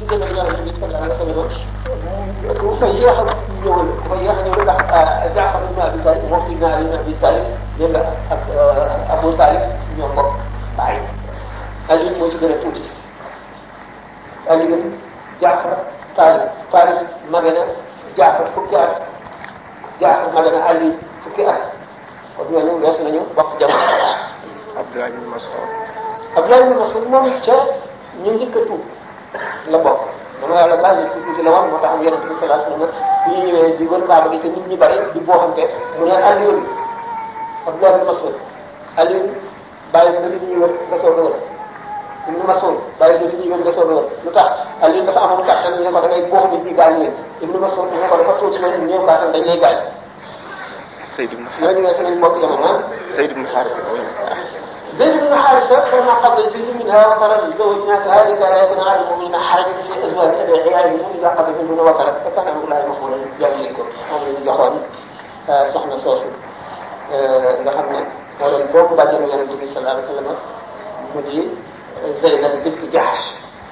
diggante ak yonente bi sallallahu alayhi wa sallam bu fa yéex a ñëwal bu fa yéex a ñëwal ndax Jaafar ibn Abi Talib moom si naa ibn Abi Talib dégg nga ak Abu Talib ñoo bokk bàyyi Ali moo ci gën a tuuti Ali Jaafar Talib Talib mage na Jaafar fukki at Jaafar mage na Ali fukki at kon ñooñu wees nañu bokk jamono Abdullah ibn Mas'ud Abdullah ibn Mas'ud moom ca ñu njëkk a tuub la bokk dama yàlla baal ñu suuf si la woon moo tax am yonente bi sallallahu alayhi wasallam bi ñu ñëwee di wër kaaba gi te nit ñi bari di booxante mu ne Aliou Abdullah ibn Mas'ud Aliou bàyyi ba nit ñi wër nga soog a wër ibn Mas'ud bàyyi ba nit ñi wër nga soog a wër lu tax Aliou dafa amoon kàttan ñu ne ko da ngay boox nit ñi gaañ leen ibn Mas'ud ñu ne ko dafa tuuti leen ñëw kàttan dañ lay gaañ Zayd ibn ñooñu ne seen mbokk jamono Zayd ibn Harith زيد بن حارثة فلما قضى زيد منها وطرا زوجناكها لكي لا يكون على المؤمنين حرج في ازواج ادعيائهم اذا قضى منهن وطرا فكان امر الله مفعولا جاملكم moom la ñu joxoon soxna soosu nga xam ne moo doon boobu bàjjenu yonente bi sallallahu alayhi wa sallam mu di Zeynab bint Jahsh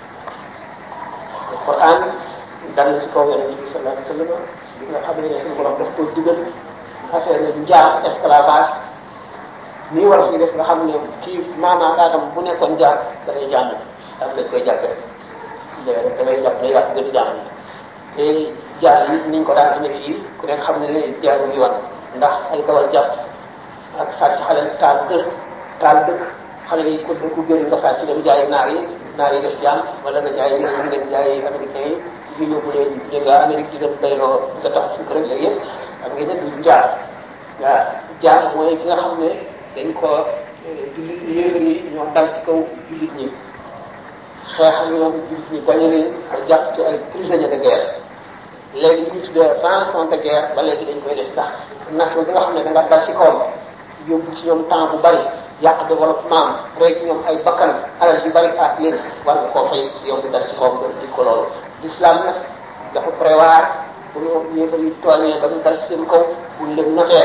Alquran dal na ci kaw yonente bi sallallahu alayhi wa sallam bi nga xam ne suñu borom daf ko digal affaire ne njaam esclavage nii war fii def nga xam ne kii maanaam daatam bu nekkoon jaar da ngay jàng daf lañ koy jàppee léegi da ngay jàpp ne yàq gën jàng te jaar yi niñ ko daan amee fii ku nekk xam ne ne jaarul yoon ndax ay kawal jàpp ak sàcc xale taal kër taal dëkk xale yi ko dëkku génn nga sàcc dem jaay naar yi naar yi def jaam wala nga jaay ñu dem jaay américain yi ñu yóbbu leen ñu nga Amérique di dem bayloo nga tax suukar ak yooyu yëpp xam nga ne du jaar waaw jaar mooy ki nga xam ne dañ ko jullit yéefar yi ñoo dal ci kaw jullit ñi xeex ak ñoom jullit ñi bañ leen ba jàpp ci ay prisonniers de guerre léegi ñu tuddee rançon de guerre ba léegi dañ koy def ndax nation bi nga xam ne da nga dal ci kawam yóbbu ci ñoom temps bu bari yàq développement rek ci ñoom ay bakkan alal yu bari aat leen war nga koo fay yow di dal ci kawam nga di ko loolu l'islam nag dafa prévoir bu ñu yéefar yi tooñee ba ñu dal ci seen kaw bu ñu leen notee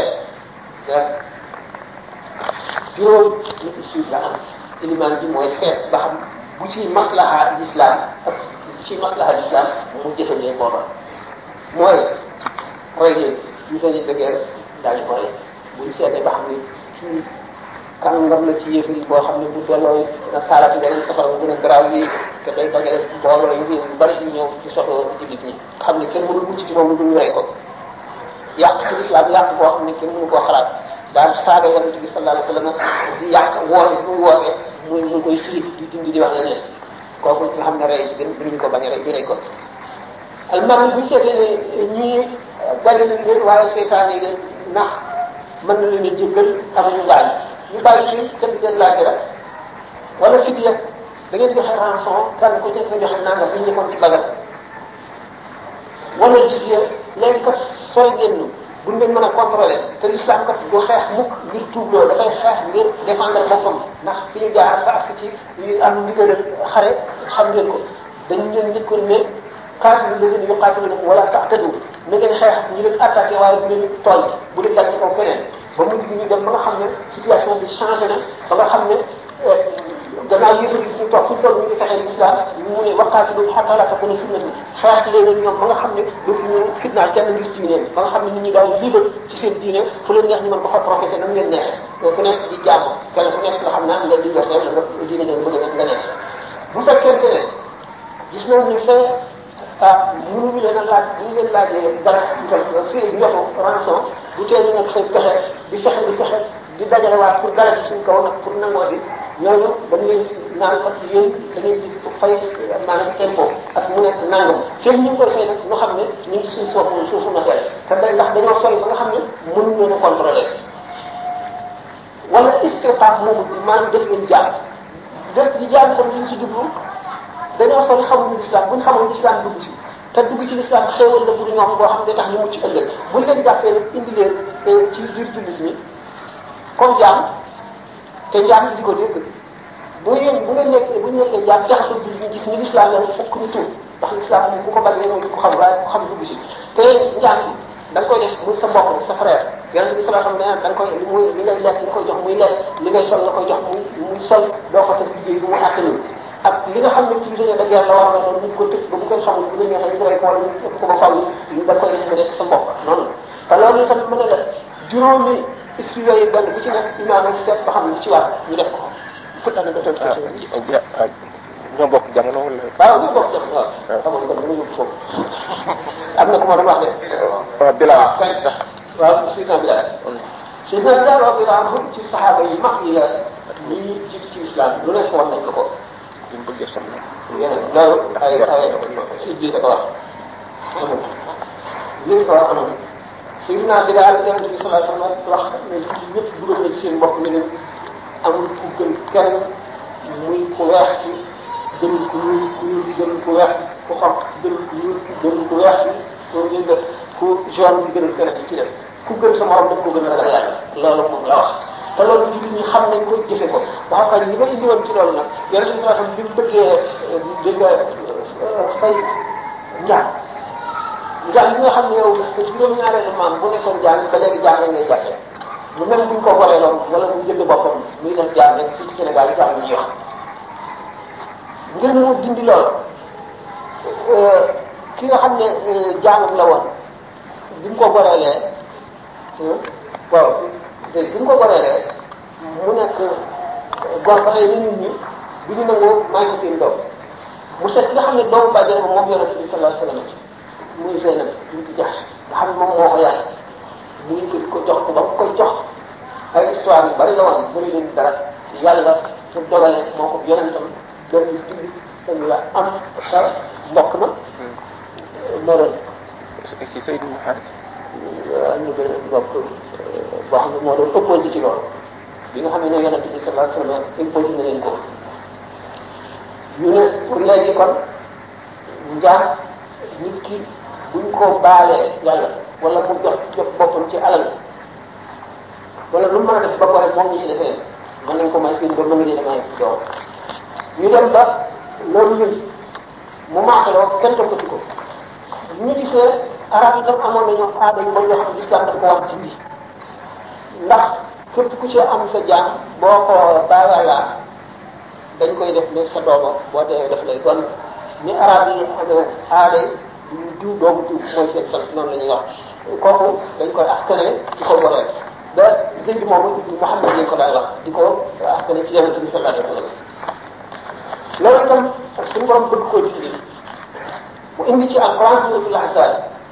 juróom ñetti suuf la am ilimaan bi mooy seet ba xam bu ci maslaha l'islam ak bu ci maslaha l'islam mu jëfandee booba mooy roy leen ñu seen de guerre daañu ko rey buñ seetee ba xam ne kii kàngam la ci yëf yi boo xam ne bu delloo na taalati beneen safara bu gën a garaaw yi te day dajale mbooloo yu yu bari yu ñëw ci soxla jullit ñi xam ne kenn mënul mucc ci moom lu dul rey ko yàq ci l'islam yàq boo xam ne kenn mënu koo xalaat daal saaga yonente bi sallallahu alayhi wasallam di yàq woote bu mu woote muy mu koy firi di dindi di wax leneen kooku nga xam ne rey ci gën duñu ko bañ a rey ñu rey ko almaram bu ñu seetee ne ñii gañe nañ leen waaye seytaan yi leen ndax mën na leen a jéggal am ñu gaañ ñu bàyyi fi kenn leen laaj rek wala fidiya da ngeen joxe rançon kan ko jëf nga joxe nangam ñu ñëppoon ci bagal wala jizya léegi kat sooy ngeen buñ leen mën a contrôler te l'islam kat du xeex mukk ngir tuubloo dafay xeex ngir défendre boppam ndax fi ñu jaar ba ak ci yu am ndigalal xare xam ngeen ko dañ leen njëkkoon ne qaatilu lazina yuqaatilunakum wala ta'tadu na ngeen xeex ñu leen attaqué waaye bu leen tooñ bu leen dal ci kaw keneen ba mujj gi ñu dem ba nga xam ne situation bi changé na ba nga xam ne gannaaw yëpp ñu toog fu ñu toll ñu ngi fexe l'islam mu ne waqaatilu hatta la takuna fitnatun xeex leen ak ñoom ba nga xam ne dootuñu fitnaal kenn ngir diine ba nga xam ne nit ñi daal libre ci seen diine fu leen neex ñu mën ko fa professé nam leen neexee ku nekk di jàmm kenn ku nekk nga xam ne am nga liberté la nga diine nga bëgg a nga neex bu fekkente ne gis nañ ñu fee ah mënuñu leen a laaj bu ñu leen laajee dara fii njotu rançon bu tee ñu nekk seen pexe di fexe di fexe di dajale waat pour dara ci suñ kaw nag pour nangoo si ñooñu dañu leen naan kat yéen da ngay di fay maanaam impôt ak mu nekk nangam fekk ñu ngi koy fay nag ñu xam ne ñu ngi suñ suufu suufu noteel te day ndax dañoo sori ba nga xam ne mënuñ leen a contrôler wala istirqaq moomu maanaam def leen jaam def di jaam itam li ñu ci jublu dañoo sori xamuñu l'islam buñ xamoon l'islam dugg ci te dugg ci l'islam xéewal la bu ñoom boo xam ne tax ñu mucc ëllëg buñ leen jàppee nag indi leen ci biir jullit ñi comme jaam te njaam di ko dégg bu ngeen bu ngeen nekkee bu ñu nekkee njaam jaxasoo jullit ñi gis ni l'islam la fokk ñu tuub ndax l'islam moom bu ko bañee mooy ko xam waaye ku xam dugg ci te njaam bi da nga koy def muy sa mbokk sa frère yonent bi sallallahu alayhi wasallam da nga koy li muy li ngay lekk nga koy jox muy lekk li ngay sol nga koy jox muy muy sol doo ko teg liggéey bu mu àttanul ak li nga xam ne prisonnier de guerre la war na noonu ñu ko tëj ba bu kenn xamul bu la neexee ñu rey ko wala ñu ëpp ko ba fàllu da koy def mu nekk sa mbokk noonu te loolu itam mën na la juróomi issu yooyu benn bu ci nekk imaam ak seet ba xam ne ci war ñu def ko pour année ba tey ah ñoo bokk jamono wala. waaw ñu bokk jamono waaw xamoon kon dama yóbbu foofu am na ku ma doon wax de waaw Bilal. kay waaw Sidna Bilal Sidna Bilal radiyallahu anhu ci saxaaba yi mag yi la ñuy jiitu ci islam lu nekk war nañ ko ko bi mu bëggee soxla. yeneen loolu ay ay si biir ko wax amul biir ko wax amul Sidna Bilal yonente bi sallallahu alayhi wa sallam wax ne ñëpp dugal na ci seen bopp ne leen amul ku gën kenn muy ku weex ci gënul ku ñuul ku ñuul gënul ku weex ku xonq gënul ku ñuul gënul ku weex ku ñu ku jaune bi gënul keneen ci def ku gën sa morom daf ko gën a ragal yàlla loolu moom la wax te loolu jullit ñi xam nañ ko jëfe ko wax ko li ma indi woon ci loolu nag yonente bi sallallahu alayhi wasallam bi mu bëggee dégg nga fay njaam njaam bi nga xam ne yow sa juróom-ñaareelu maam bu nekkoon jaam ba léegi jaam lañ lay jàppee lu mel buñ ko waree loon wala mu jënd boppam muy def jaam rek fii ci Sénégal jaam la ñuy wax ngir mu dindi loolu ki nga xam ne jaamam la woon bi mu ko goreelee waaw bi mu ko goreelee mu nekk gor ba tey ni nit ñi bi ñu nangoo may ko seen doom mu seet ki nga xam ne doomu bàjjen ba moom yonente bi sallallahu alayhi wasallam muy Zeynab ñu ko jax nga xam ne moom moo ko yàlla mu ngi ko di ko jox ko ba mu koy jox ay histoire yu bari la woon bëri leen dara yàlla su dogale moo ko yonentam benn jullit sañ la am te mbokk na moo doon kii Seydou Mouhamed. am na benn mbokk boo xam ne moo doon opposé ci loolu bi nga xam ne yonente bi sallallahu alayhi wasallam imposé na leen ko ñu ne pour léegi kon njaam nit ki buñ ko baalee yàlla wala mu jox jox boppam ci alal wala lu mu mën a def ba pare moom ñi ci defee mën nañ ko may seen doom mën nga leen may doom ñu dem ba loolu yëg mu maasaloo kenn toppati ko ñu gisee arab yi tam amoon nañu aada yu bëri yoo xam ne lislam daf ko war dindi ndax képp ku ci am sa jaam boo ko baayaalaa dañ koy def ne sa dooma boo dee def lay doon ni arab yi amee aada yi diw doomu diw mooy seen sant noonu la ñuy wax kooku dañ koy askane di ko goreel ba Zayd moomu ibnu Muhammad lañ ko daan wax di ko askane ci yonente bi sallallahu alayhi wa sallam loolu itam suñu borom bëgg koo dindi mu indi ci alquran suratul ahzab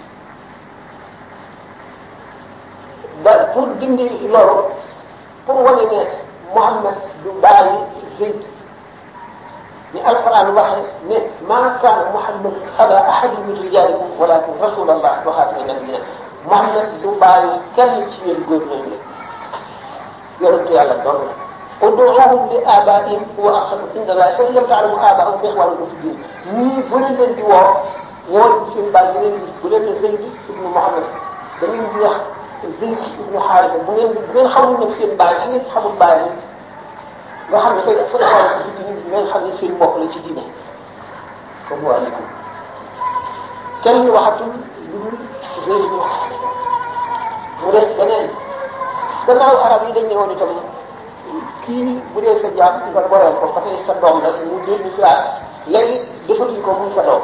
ba pour dindi loolu pour wane ne Muhammad du bàyyi Zayd ni alquran waxe ne ma kaana Muhammad aba ahadin min rijalikum walakin rasulallah wa xaatama nabiyina Muhammad du bàyyi kenn ci yéen góor ñooñu la yonentu yàlla doon la ud'uuhum li aabaa'ihim huwa aqsatu inda llahi fa in lam ta'lamu aabaa'ahum fa ixwaanukum fi diin ñii bu leen leen di woo woo seen baay bu leen bu leen ne Zayd ibnu Muhammad da ngeen di wax Zayd ibnu Haarisa bu ngeen bu ngeen xamul nag seen baay da ngeen xamul baay nga xam ne fay fa ixwaanukum fi diin ngeen xam ne seen mbokk la ci diine comme waaleykum kenn waxatul lu dul Zayd ibnu Haarisa mu des beneen gannaaw arab yi dañ ne woon itam kii bu dee sa jaam nga boreel ko ba tey sa doom la mu dellu si waat léegi defatuñ ko muy sa doom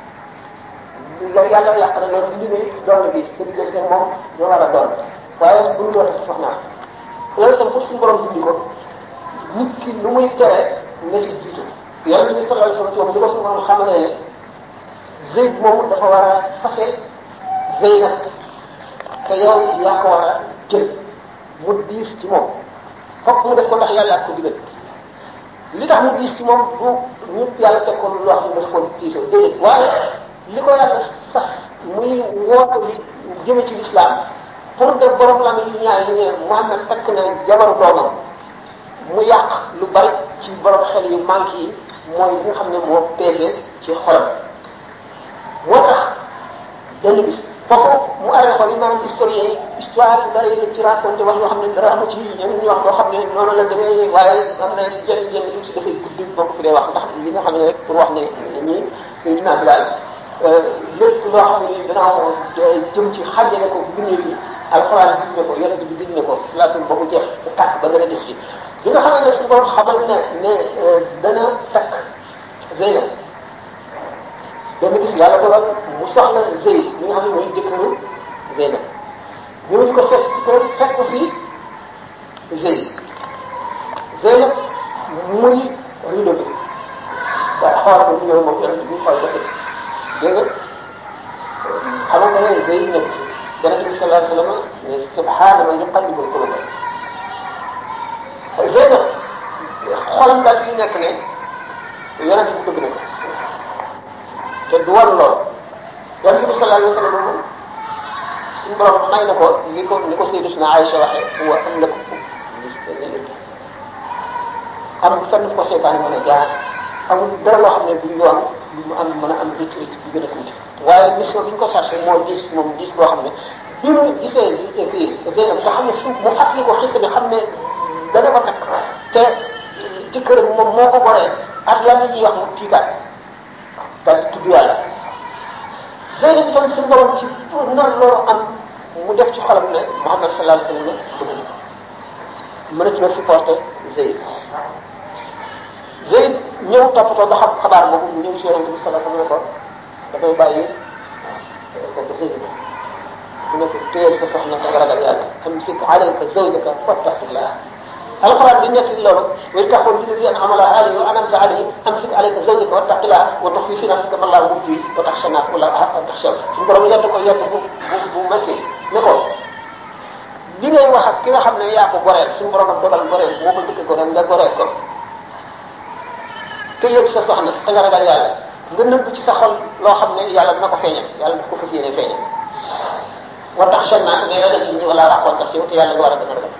yàlla yàq na loolu dindi ne doon bi sa diggante moom ñoo war a doon waaye bu ñu doon soxnaa loolu itam pour suñu borom dindi ko nit ki lu muy tere na ci jiitu yàlla bi sallallahu alayhi wasallam di ko suñu borom xamal ne Zayd moom dafa war a fase Zeynab te yow yaa ko war a jël mu diis ci moom fokk mu def ko ndax yàlla ak ko digal li tax mu diis ci moom du ñu yàlla teg ko loo xam ne dafa ko diisoo déedéet waaye li ko yàlla sas muy woote li jëme ci l'islam pour def borom la lu ñaar li ne Muhammad takk na jabaru doomam mu yàq lu bari ci borom xel yu manque yi mooy li nga xam ne moo peese ci xolam moo tax benn bis foofu mu arrêté xool yi maanaam historien yi histoire yu bari la ci raconté wax yoo xam ne dara amu ci ñeneen ñu wax loo xam ne noonu la demee waaye am na jenn jenn tuuti si dafay guddi boo ko fi dee wax ndax li nga xam ne rek pour wax ne ñii Seydina Bilal lépp loo xam ne danaa jëm ci xàjjale ko bindee fi alxuraan dig ne ko yonent bi dig ne ko laasul ba mu jeex ba tàkk ba nga a des fi bi nga xam ne nag su borom xamal ne ne dana takk Zeynab benn bis yàlla dogal mu soxla Zeyd mi nga xam ne mooy jëkkëru Zeynab ñëw di ko seet si kër fekk ko fii Zeyd Zeynab muy rido bi waaye xool ko ñëw moom yonent bi xool ko si dégg nga xam nga ne Zeyd nekk fi yonent bi sallallahu alayhi wa sallam ne subhaana man yuqallibul qulub Zeynab xolam daal ci nekk ne yonent bi bëgg na ko te du war lool yonent bi sallallahu alayhi wa sallam moom suñu borom may na ko li ko ni ko Sayyidatuna Aïcha waxee wa am na ko am fenn ko seytaane mën a jaar amul dara loo xam ne du yoon lu mu am mën a am rëcc rëcc bu gën a tuuti waaye mission bi ñu ko chargé moo diis moom diis boo xam ne bi mu gisee kii Zeynab nga xam ne su mu fàttali ko xisa bi xam ne dana ko takk te ci kër moom moo ko goree ak lan la ñuy wax mu tiitaat daal di tudd yàlla Zeynab itam suñu borom ci pour nar loolu am mu def ci xolam ne Muhammad sallallahu alayhi wa sallam bëgg na mënatu la supporter Zeyd Zeyd ñëw toppatoo ba xam xabaar boobu mu ñëw ci yonente bi sallallahu alayhi wa sallam ne ko dafay bàyyi kooku Zeyd la mu ne ko téyel sa soxna sa nga ragal yàlla amsik alayka zawjaka wattaqillah alxuraan di nekk loolu wa taqul lilladi an'ama Allahu alayhi wa an'amta alayhi amsik alayka zawjaka wattaqillah wa tukhfi fi nafsika ma Allahu mubdi wa takhsha an-nas wallahu ahqqu an takhshaw suñu borom yedd ko yedd bu bu bu métti ne ko li ngay wax ak ki nga xam ne yaa ko goreel suñu borom ak dogal goreel moo ko njëkk goreel nga goreel ko te yëg sa soxna te nga ragal yàlla nga nëbb ci sa xol loo xam ne yàlla dina ko feeñal yàlla daf ko fas yéene feeñal wa tax seen naa mais ragal nit ñi wala raqoon tax si te yàlla nga war a gën a ragal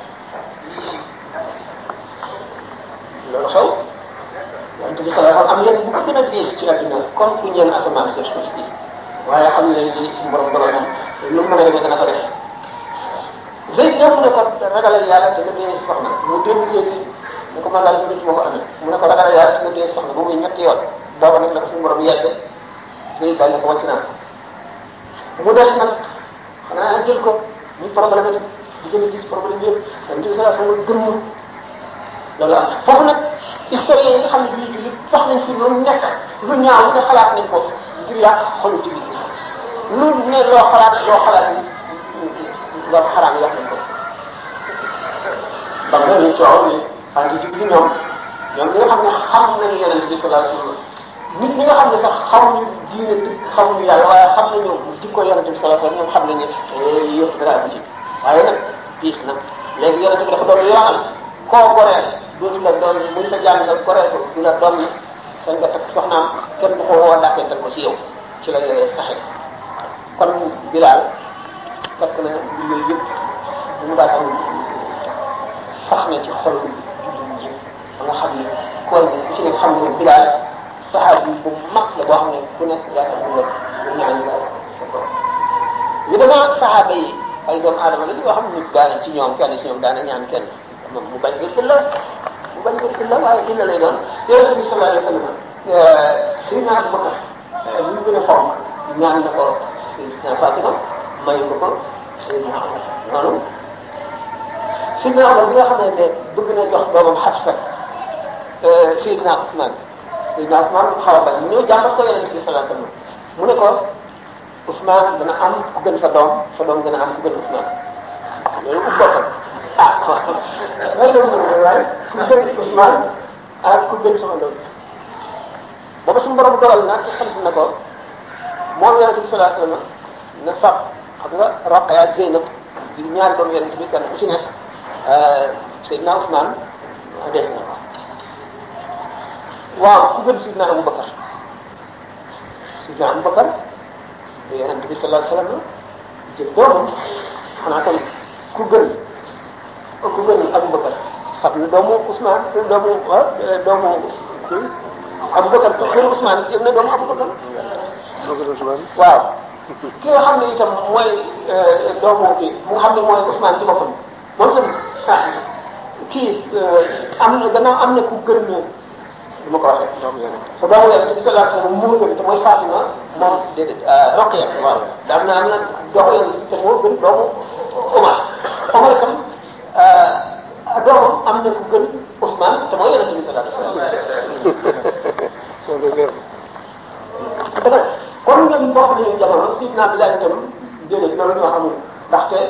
loolu xew yonent bi sallallahu alayhi wasallam am yéen bu ko gën a diis ci àdduna comme ku ñeen asamaan sur suuf si waaye xam ne li suñu borom dogal moom lu mu mën a demee dana ko def Zeyd ñëw mu ne ko ragalal yàlla te nga téye soxna mu dellu seeti ne ko man daal ñu ma ko amee mu ne ko ragalal yàlla te nga téye soxna ba muy ñetti yoon booba nag la ko suñu borom yedde Zeyd daal ne ko wàcc naa mu des nag xanaa jël ko muy problème di gën a gis problème yëpp dañ ci sa sama gëmm loolu am foofu nag historien yi nga xam ne bii jullit wax nañ fi lu nekk lu ñaaw lu ne xalaat nañ ko ngir yàq xolu jullit lu ne loo xalaat loo xalaat ni loolu xaraam yi wax nañ ko ba nga ñu coow ni anti jullit ñoom ñoom ñi nga xam ne xam nañu yonent bi sallallahu alayhi wasallam nit ñi nga xam ne sax xamuñu diine dëgg xamuñu yàlla waaye xam nañu jikko yonent bi sallallahu alayhi wasallam ñoom xam nañu yëpp dara am ci waaye nag diis na léegi yonent bi dafa doon yoonal koo goreel dootu la doon muy sa jàng nga goreel ko du la doon sañ nga takk soxnaam kenn du ko woo dàkkental ko ci yow ci la yooyee saxe kon Bilaal fekk na yooyu yëpp bu mu daal am sax na ci xol jullit ñi ba nga xam ne koor bi ku ci nekk xam ne Bilaal saxaabi bu mag la boo xam ne ku nekk yaakaar nga bu ñaan yàlla sa borom ñu demee ak saxaaba yi ay doomu aadama la yoo xam ne nit daana ci ñoom kenn ci ñoom daana ñaan kenn moom mu bañ ngir illa mu bañ ngir illa waaye illa lay doon yonente bi sallallahu alayhi wa sallam Seydina Abubakar li mu gën a fonk ñaan na ko Seydina Fatima mayu ko ko Seydina Omar noonu Seydina Omar bi nga xam ne bëgg na jox doomam Xafsa Seydina Ousmane Seydina Ousmane xaw a bañ ñëw jàmbat ko yonente bi sallallahu alayhi wa sallam mu ne ko Ousmane dana am ku gën sa doom sa doom dana am ku gën Ousmane loolu ku boppam ah waaw loolu waaye ku gën Ousmane ak ku gën sama doom booba suñu borom dogal na ci sant na ko moom yonente bi sallallahu alayhi wasallam na fab xam nga Roqaya ak Zeynab di ñaari doom yonente bi kenn ku ci nekk Seydina Ousmane dégg na ko waaw ku gën Seydina Aboubacar Seydina Aboubacar yonente bi sallallahu alayhi wasallam jël doomam xanaa tam ku gën ku gën Aboubacar xam na doomu Ousmane doomu ah doomu kii Aboubacar ku gën Ousmane jël na doomu Aboubacar. waaw ki nga xam ne itam mooy doomu kii mu nga xam ne mooy Ousmane ci boppam moom itam ah kii am na gannaaw am na ku gën ñu du ma ko waxee. doomu yonent sa doomu yonent bi sallallahu alayhi wasallam moo gën te mooy Fatima moom déedéet Roqiya waaw daan na am na doomu yonent te moo gën doomu Omar Omar itam doomam am na ku gën Ousmane te mooy yonent bi sallallahu alayhi wasallam nga wér dëgg kon ñoom bokk nañu jamono Sidna Bilaal itam déedéet loolu ñoo xamul ndaxte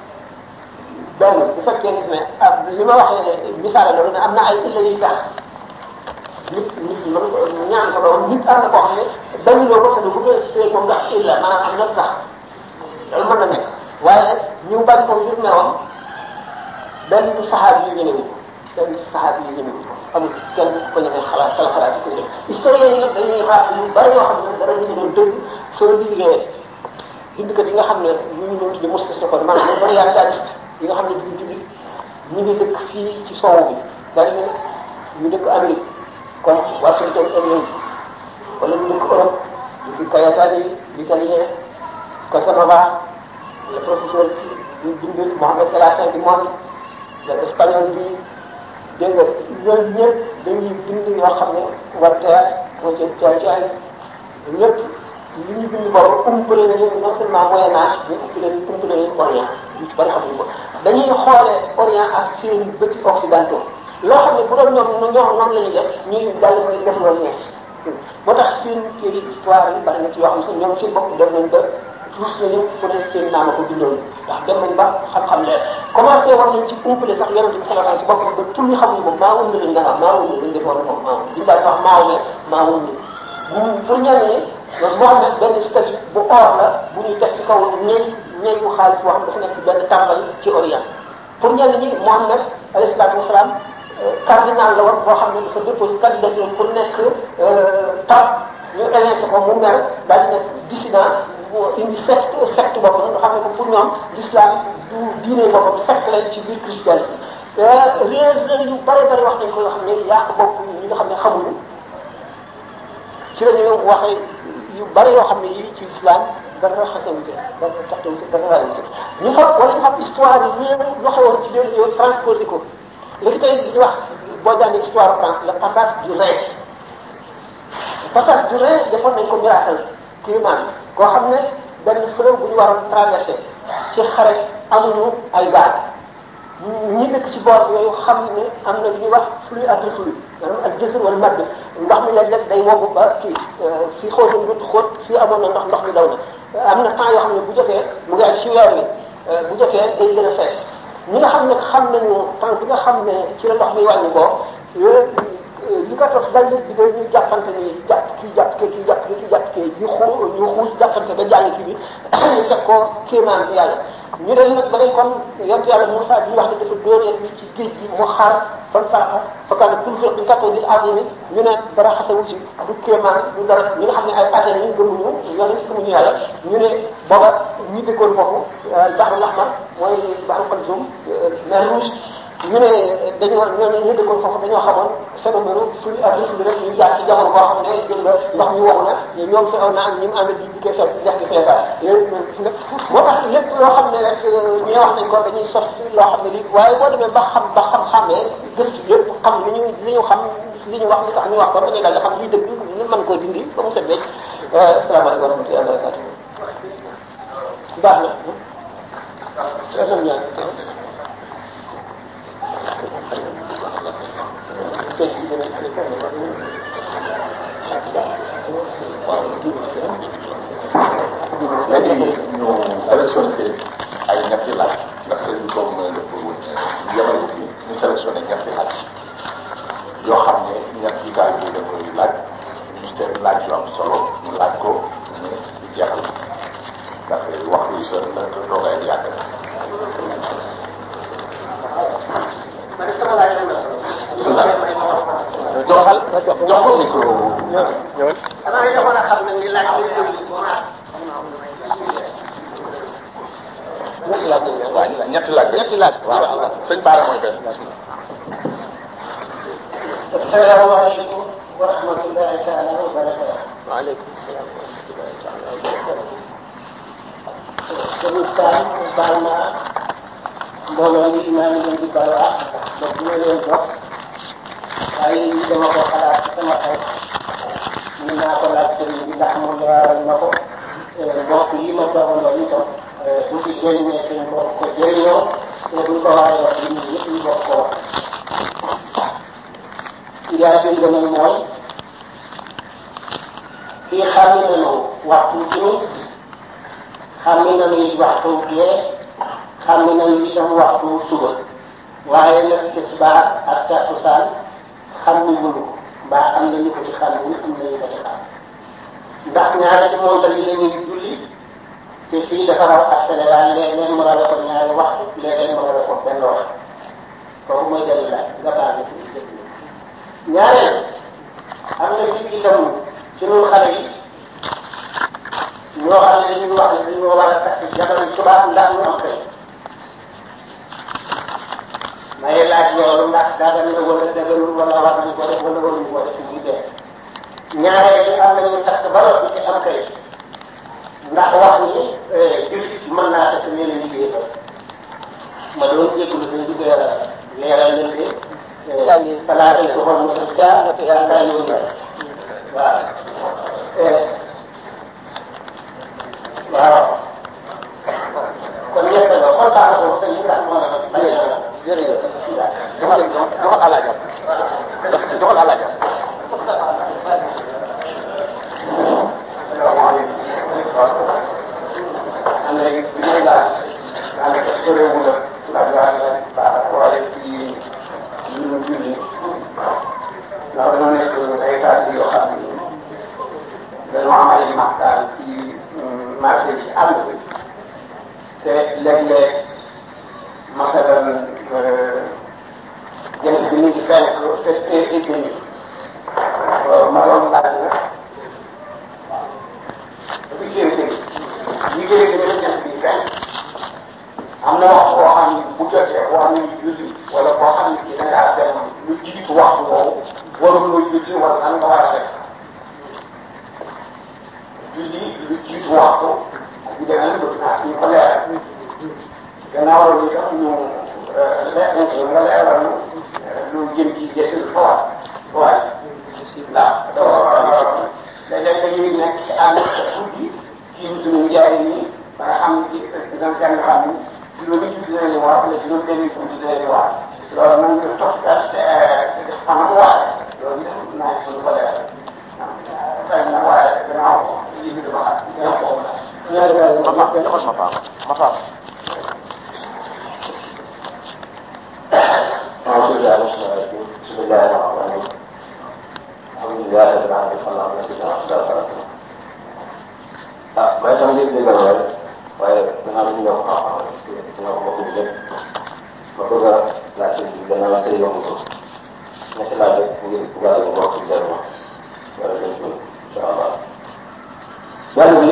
benn bu fekkee ne ak li ma waxee misaale loolu ne am na ay illa yuy tax nit nit ñi mën ñaan ko doon nit am na koo xam ne benn loo ko sa bu see moom ndax illa maanaam am na tax loolu mën na nekk waaye ñu bañ ko ngir meroon benn saxaab yi ñënewu benn saxaab yi ñënewu amul kenn ko ñemee xalaat xala xalaat yi ko ñëw historien yi nag dañuy xaar yu bari yoo xam ne dara ñu doon dëgg soo liiree bindkat yi nga xam ne ñu ngi doon tudde mustashriqoon maanaam les orientalistes yi nga xam ne duñu jullit ñu ngi dëkk fii ci soowu bi bari na ñu dëkk Amérique comme Washington Irving wala ñu dëkk Europe ñu fi Kayatani l'italien Casanova le professeur ñu bind Mohamed Galatin di moom le espagnol bi dégg nga ñooñu ñëpp dañuy bind yoo xam ne Voltaire moo ci Tolstoï ñëpp li ñu bind boobu umpale na leen non seulement moyen âge mais umpale umpale leen Orient ñu ci bari xamuñu ko dañuy xoolee Orient ak seen bëti occidentaux loo xam ne bu doon ñoom ñoom ñoom la ñuy def ñuy daal di def loolu ne moo tax seen téere histoire yi bari na ci yoo xam ne ñoom seen bopp def nañ ba rus nañu fu ne seen naama ko bindoon ndax dem nañ ba xam-xam leer commencé war nañ ci umpale sax yonent bi sallallahu alayhi wasallam ci boppam ba tur ñu xamuñu ko maa wund lañ daan wax maa wund lañ defoon moom maa wund biñu daal wax maa wund maa wund pour ñenn ñi Mohamed benn statue bu or la bu ñu teg ci kaw ñey ñeyu xaalis boo xam dafa nekk ci benn tàmbal ci Orient pour ñenn ñi Mohamed alayhi salaatu wasalaam cardinal la woon boo xam ne dafa déposé candidature pour nekk pape ñu évincé ko mu mel daal di nekk dissident indi secte secte boppam nga xam ne ko pour ñoom l'islam du diine boppam secte lañ ci biir christianisme réer réer yu bari bari wax nañ ko yoo xam ne yàq bopp ñi nga xam ne xamuñu ci la ñu waxee yu bari yoo xam ne yii ci l'islam dara xasewu ci dara taxtewu ci dara raadu ci ñu fa wala ñu xam histoire yi ñu waxewoon ci biir yow transposé ko léegi tey li ñuy wax boo jàngee histoire France le passage du Rhin le passage du Rhin defoon nañ ko miracle climat koo xam ne benn fleuve bu ñu waroon traversé ci xare amuñu ay gaal ñi dëkk ci boor yooyu xam ne am na lu ñuy wax flux ak reflux maanaam ak jësër wala madd ndox mi léeg-léeg day woggu ba kii fii xóotoon dut xóot fii amoon na ndox ndox mi daw na am na temps yoo xam ne bu jotee mu ngi ak ci weer wi bu jotee day gën a fees ñi nga xam ne xam nañu temps bi nga xam ne ci la ndox mi wàññi ko li ko toog dañ leen digal ñu jàppante ni jàpp kii jàpp kii kii jàpp kii kii jàpp kii ñu xuu ñu xuus jàppante ba jàll kii bi ñu teg ko kéemaan bi yàlla ñu dem nag ba dañ kon yontu yàlla Moussa bi ñu wax ne dafa dóor yet bi ci géej gi mu xaar fan faraxa fakkaane pour fekk ñu kattoo di adduna ñu ne dara xasawu ci du kéemaan du dara ñi nga xam ne ay athée lañu gëmuñu ñooñu gëmuñu yàlla ñu ne booba ñi dëkkoon foofu Bahrul Ahmar mooy Bahrul Kalsum mer Rouge ñu ne dañoo ñooñu ñu dëkkoon foofu dañoo xamoon phénomène flux ak reflux rek ñu jaar ci jamono boo xam ne jël nga ndox mi wow na ñoom fi aw na ak ñi mu àndal di dikkee fekk dex gi feebar yooyu moo tax lépp loo xam ne rek ñi wax nañ ko dañuy sos loo xam ne lii waaye boo demee ba xam ba xam-xamee gëstu yëpp xam li ñu li ñu xam li ñu wax li tax ñu wax ko dañuy daal di xam lii dëgg ñu mën koo dindi ba mu set wecc asalaamaaleykum wa rahmatullahi wa barakatuh baax na léegi ñu sélectionné seen ay ñetti laaj ndax seen bi boobu mooy def ñu yemal ko fii ñu sélectionné ñetti laaj yoo xam ne ñetti gaal yi da koy laaj ñu seen laaj yu am solo ñu laaj ko ñu ñu jeexal ndax waxtu yi sa la toogaay di yàgg joxal jox ko micro ñëwal xanaa defoon a xam nag li laaj li déglu ñetti laaj waaw ñetti laaj ñetti laaj waaw sëñ Baara mooy benn asalaamaaleykum wa rahmatullahi taala wa barakatu waaleykum salaam wa rahmatullahi taala wa barakatu Sëriñ Sall baal naa mbooloo mi maa ngi leen di baal wax ba bu ma leen jox waaye lii dama ko xalaat ci sama xel ñu naa ko laaj sëriñ bi ndax mu leeral na ko mbokk yi ma toogandoo itam bu ci jëriñee te ñu bokk ko jëriñoo te buñ ko waxee wax li ñu yëpp ñu bokk ko wax yaa bi gën a mooy fii xàmmi nañu waxtu timis xàmmi nañu it waxtu gee xàmmi nañu itam waxtu suba waaye nag tisbaar ak takkusaan xam ni mënu ko mbaa am nañu ko ci xam ni am nañu ko ci xam ndax ñaari ci montal yi lañuy julli te fii dafa raw ak Sénégal léeg-léeg mu rawe ko ñaari waxtu léeg-léeg mu rawe ko benn waxtu kooku mooy dellu laaj nga baal ma si dëgg ñaareel am na ci itam ci ñun xale yi ñoo xam ne dañuy wax ne dañoo war a takk jabar tubaab ndax ñu am kay may laaj loolu ndax dagan na wala daganul wala war nañ ko def wala waruñu ko def muy dee ñaareel yi am nañu takk ba noppi ci am kay ndax wax ni jullit mën naa takk nee na liggéey ba ma doon jégalu seen dugg yàlla leeral leen de balaa dañ ko xool mu def jaar yaakaar yoon na waaw waaw kon ñett la kontaan na ko sëñ bi ndax moo na bañ a jërëjëf joxal joxal alaajam joxal alaajam am na léegi bi may laaj daanaka soreewul la laaj laaj baax waaye ci mbirum julli ndax dañoo nekk ay taal yoo xam ni dañoo am ay maxtaan ci marché bi ci àll bi te léeg-léeg masalan jënd bi ñu ngi fenk te te egg ni ma doon laaj na dafa jéem dégg liggéey bi dafa jant bi fenk am na wax boo xam ne bu jotee boo xam ne julli wala boo xam ne da ngaa dem lu jiitu waxtu woowu waruloo julli wala nan nga war a def julli lu jiitu waxtu bu demee lu naa ñu ko leeral gannaaw loolu itam ñu leer nga leeral ñu lu jëm ci desul fawat fawat ndax léeg-léeg dañuy nekk ci àll guddi ci suñu njaay nii ba nga xam ne dina jàng xam ni juróomi julli dina leen war wala juróom benni julli dina leen war loolu nag ñu topp daal te xanaa mu war loolu yëpp naa suñu ko leeral xëy na waaye gannaaw lii bi dama xam ñoom foofu la ñaari weer ma faam joxal ma faam ma faam أعوذ بالله من الشيطان الرجيم بسم الله الرحمن الرحيم الحمد لله رب العالمين صلى الله عليه وسلم ah may tam ngir déggal waaye waaye gannaaw ñu ñëw xam-xam rek dina ko bokk lépp ma bëgg a laajte bi gannaaw la sëy yomb ko ñetti laaj rek ngir gàll ko bokk ci jariñoo wala dañ ko incha allah benn bi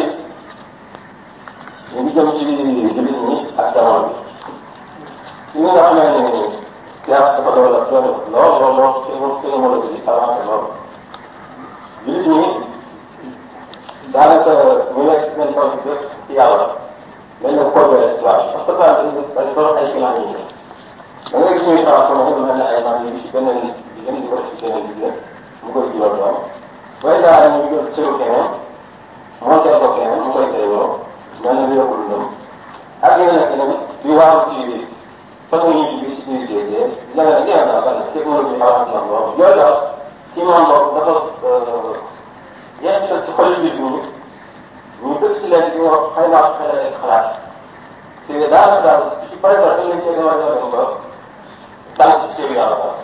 ñu ngi jëm ci jullit ñi ak jamono bi ci ñi nga xamee ne science dafa doon la doon lool lool lool technologie bi avancé lool jullit ñi daanaka ñu nekk seen tool bi bépp ci yàlla dañ leen coopéré waaw parce que daal dañ dañ doon ay finance yi da ngay gis ñuy transformé lu mel ne ay naan yi ci beneen jigéen di ko def ci beneen jigéen mu koy jural doom booy daal ñu jël cëru keneen monté ko keneen mu koy tey yow mel na lu yokku dundam ak yeneen ak yeneen di waaru ci façon yi ci biir ci biir géej gi leneen ak yeneen daal ban technologie avance na lool yooyu daal ci moom boobu dafa jeexital ci xol nit ñi ñu bëgg ci leen di wax xëy na xëy na rek xalaat te daanaka daal ci par exemple dañ leen cee demal dem ba dal ci seen yàlla daal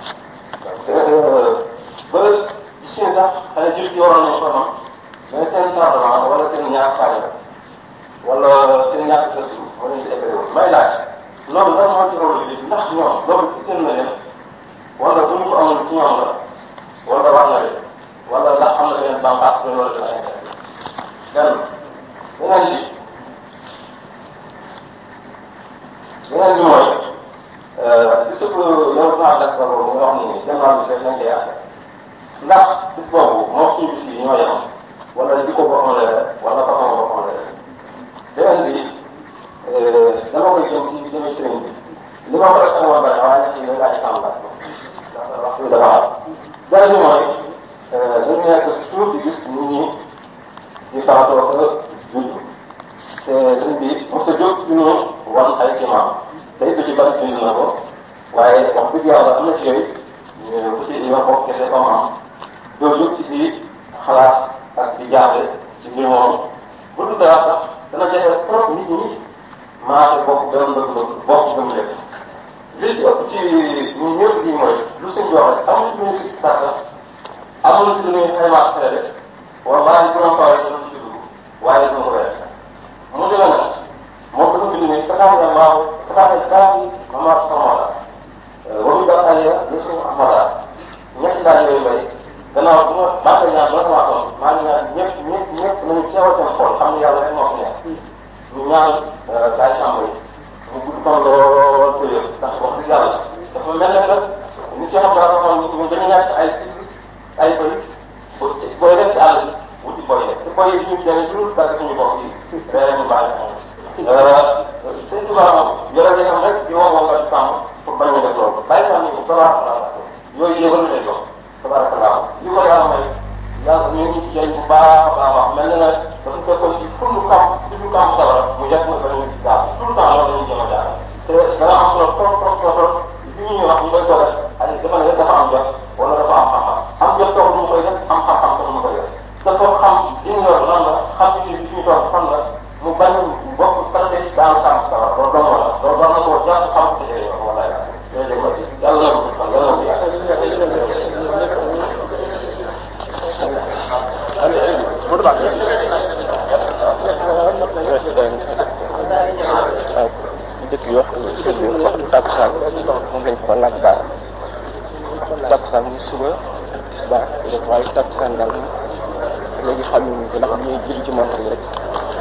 ba gis ngeen sax xëy na jur gi waroon nañ ko am mais seen tardement wala seen ñàkk fàlle wala seen ñàkk gëstu wala ñu déggee woon may laaj loolu lan moo ci rawal liggéey ndax ñoom loolu itteel na leen wala bu ñu ko amul ci ñoom la wala war na leen wala ndax am na beneen bànqaas bu loolu dina intéressé benn beneen bi beneen bi mooy bis bu yow naa dak ba boobu nga wax ni dem naa bis rek nañ koy àtte ndax bis boobu moom suñu bis yi ñoo yem wala di ko boppam la wala boppam boppam la beneen bi dama koy jëm ci jëmee sëriñ bi li ma ko def sama bari waaye nag ci la laaj sama laaj ndax waxtu bi dafa am beneen bi mooy dañu nekk toujours di gis nit ñi di faratoo ko judd te sëñ bi mos a jóg ci ñu wan ay kimaam te it ci bari bind na ko waaye wax dëgg yàlla am na ci yooyu ku ci ñoo bokk kese comme am doo jóg ci di xalaat ak di amul ci lu muy xaymaa xale de wallaahi bu doon tawee dina ci dugg waaye dina ko weer mu demee nag moom dafa bind ne taxaw na waaw taxaw na kaa yi mama samala wamu da aliya yesu amada ñetti daal yooyu bay gannaaw bu ma maa ngi ñaan la sama toon maa ngi ñaan ñëpp ñëpp ñëpp nañu teewal seen xol xam ne yàlla rek moo fi nekk ñu ñaan daay sàmm yi mu gudd fan lool tëye ndax wax dëgg yàlla dafa mel ne que ni si xam dara xam ñu dañu nekk ay ay bëy booy dem ci àll bi wuti booy nekk te booy yi ñu demee lu dara suñu bopp yi ree ñu bàyyi sëñ Tuba moom yore day am rek di wax wax sàmm pour bañ a def loolu bàyyi sàmm yi tabaarakallah yooyu yëgal lay jox tabaarakallah li ko yàlla may yàlla ñu ngi ci jëriñ bu baax a baax a baax mel na nag dafa fekkoon ci pour lu kam pour lu kam sawara mu yàgg mooy bañ a gaaw tout le temps loolu la ñuy jëm a jaar te dana am solo trop trop trop trop li ñuy wax ñu koy ko def ay dafa ne dafa am jot wala dafa am xam-xam am jot taxul mu koy def am xam-xam taxul mu koy def dafa xam li ñu yor lan la xam ni li ñu toog fan la mu bañ bokk peut-être daanu kam sawara loolu dong la loolu war na koo jàpp xam ko jëlee yoon wala yàlla na ko fan yàlla na ko yàgg dëkk yi wax dëkk yi wax takkusaan moom lañ ko laaj baar takkusaan muy suba tisbaar waaye takkusaan daal moom léegi xam nañu ko ndax ñuy julli ci montre yi rek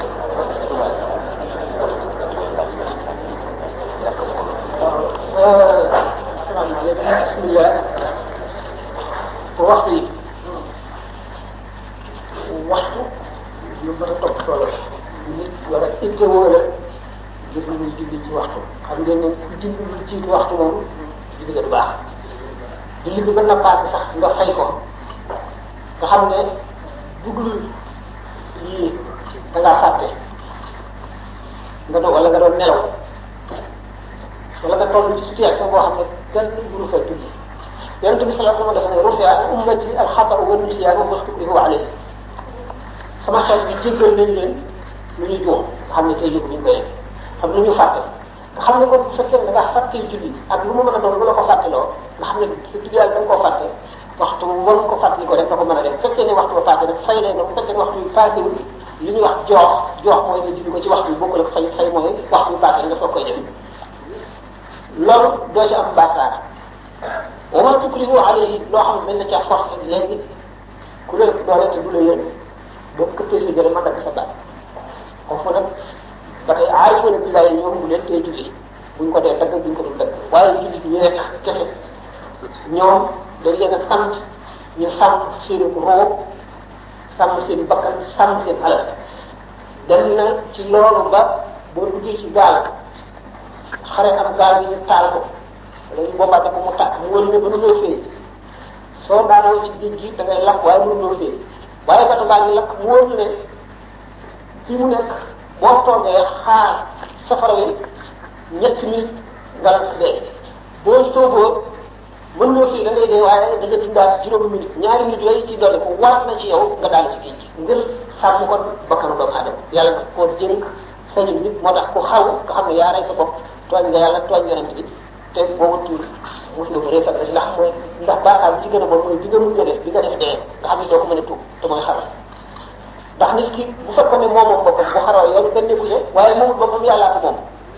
asalaamaaleykum bismillah waxtu yi waxtu lu mën a topp toolo nit war a ittewoo la jëf lu muy julli ci waxtu xam ngeen ne ku julli lu jiitu waxtu moom julli nga du baax julli bi mën na paase sax nga fay ko nga xam ne duglu yii da ngaa fàtte nga doon wala nga doon nelaw wala nga toll ci situation boo xam ne kenn mënu fa julli yonente bi sallallahu alayhi wa sallam dafa ne rufia an ummati alxatau wa nisyan wa mastukrihu alayhi sama xel bi jéggal nañ leen lu ñu juum nga xam ne tey yëgu ñu koy def xam lu ñu fàtte nga xam ne kon bu fekkee da nga fàttee julli ak lu mu mën a doon lu la ko fàtteloo nga xam ne su dugg yàlla da nga koo fàtte waxtu war nga ko fàttali ko rek nga ko mën a def bu fekkee ne waxtu ba passé rek fay leen bu fekkee ne waxtu bi passé wul li ñuy wax joox joox mooy nga julli ko ci waxtu bi bokkul ak fay fay mooy waxtu bi passé nga soog koy def loolu doo ci am bàkkaar wa ma tukrihu alayhi loo xam ne dañ la caa forcé léegi ku la doole te du la yéen boo këppee sa jële ma dagg sa baat foofu nag ba tey aarifoona billaay ñoom bu leen tey julli buñ ko dee dagg buñ ko dul dagg waaye jullit ñu nekk kese ñoom dañ leen a sant ñu sàmm seen roo sàmm seen bakkan sàmm seen alal dem na ci loolu ba boo duggee ci gaal xare am gaal gi ñu taal ko wala ñu bombarde ko mu tàkk mu wër ne ba nu ñëw fee soo daanoo ci géej gi da ngay lakk waaye mënu ñëw fee waaye bato baa ngi lakk mu wër ne fii mu nekk boo toogee xaar safara wi ñetti minutes nga lakk dee boo sooboo mën nga fii da ngay dee waaye da nga dundaat juróomi minutes ñaari minutes yooyu ci dolli ko waat na ci yow nga daal ci géej gi ngir sàmm kon bakkanu doomu aadama yàlla daf koo jënk sañu nit moo tax ku xaw nga xam ne yaa rey sa bopp tooñ nga yàlla tooñ yonent bi te boobu tuur mosuloo ko réefal rek ndax mooy ndax baakaar bi ci gën a bon mooy bi nga mujj a def bi nga def dee nga xam ne doo ko mën a tuub te mooy xaral ndax nit ki bu fekkoon ne moom moom boppam bu xaroo yoonu benn nekku ci waaye moomul boppam yàllaa ko moom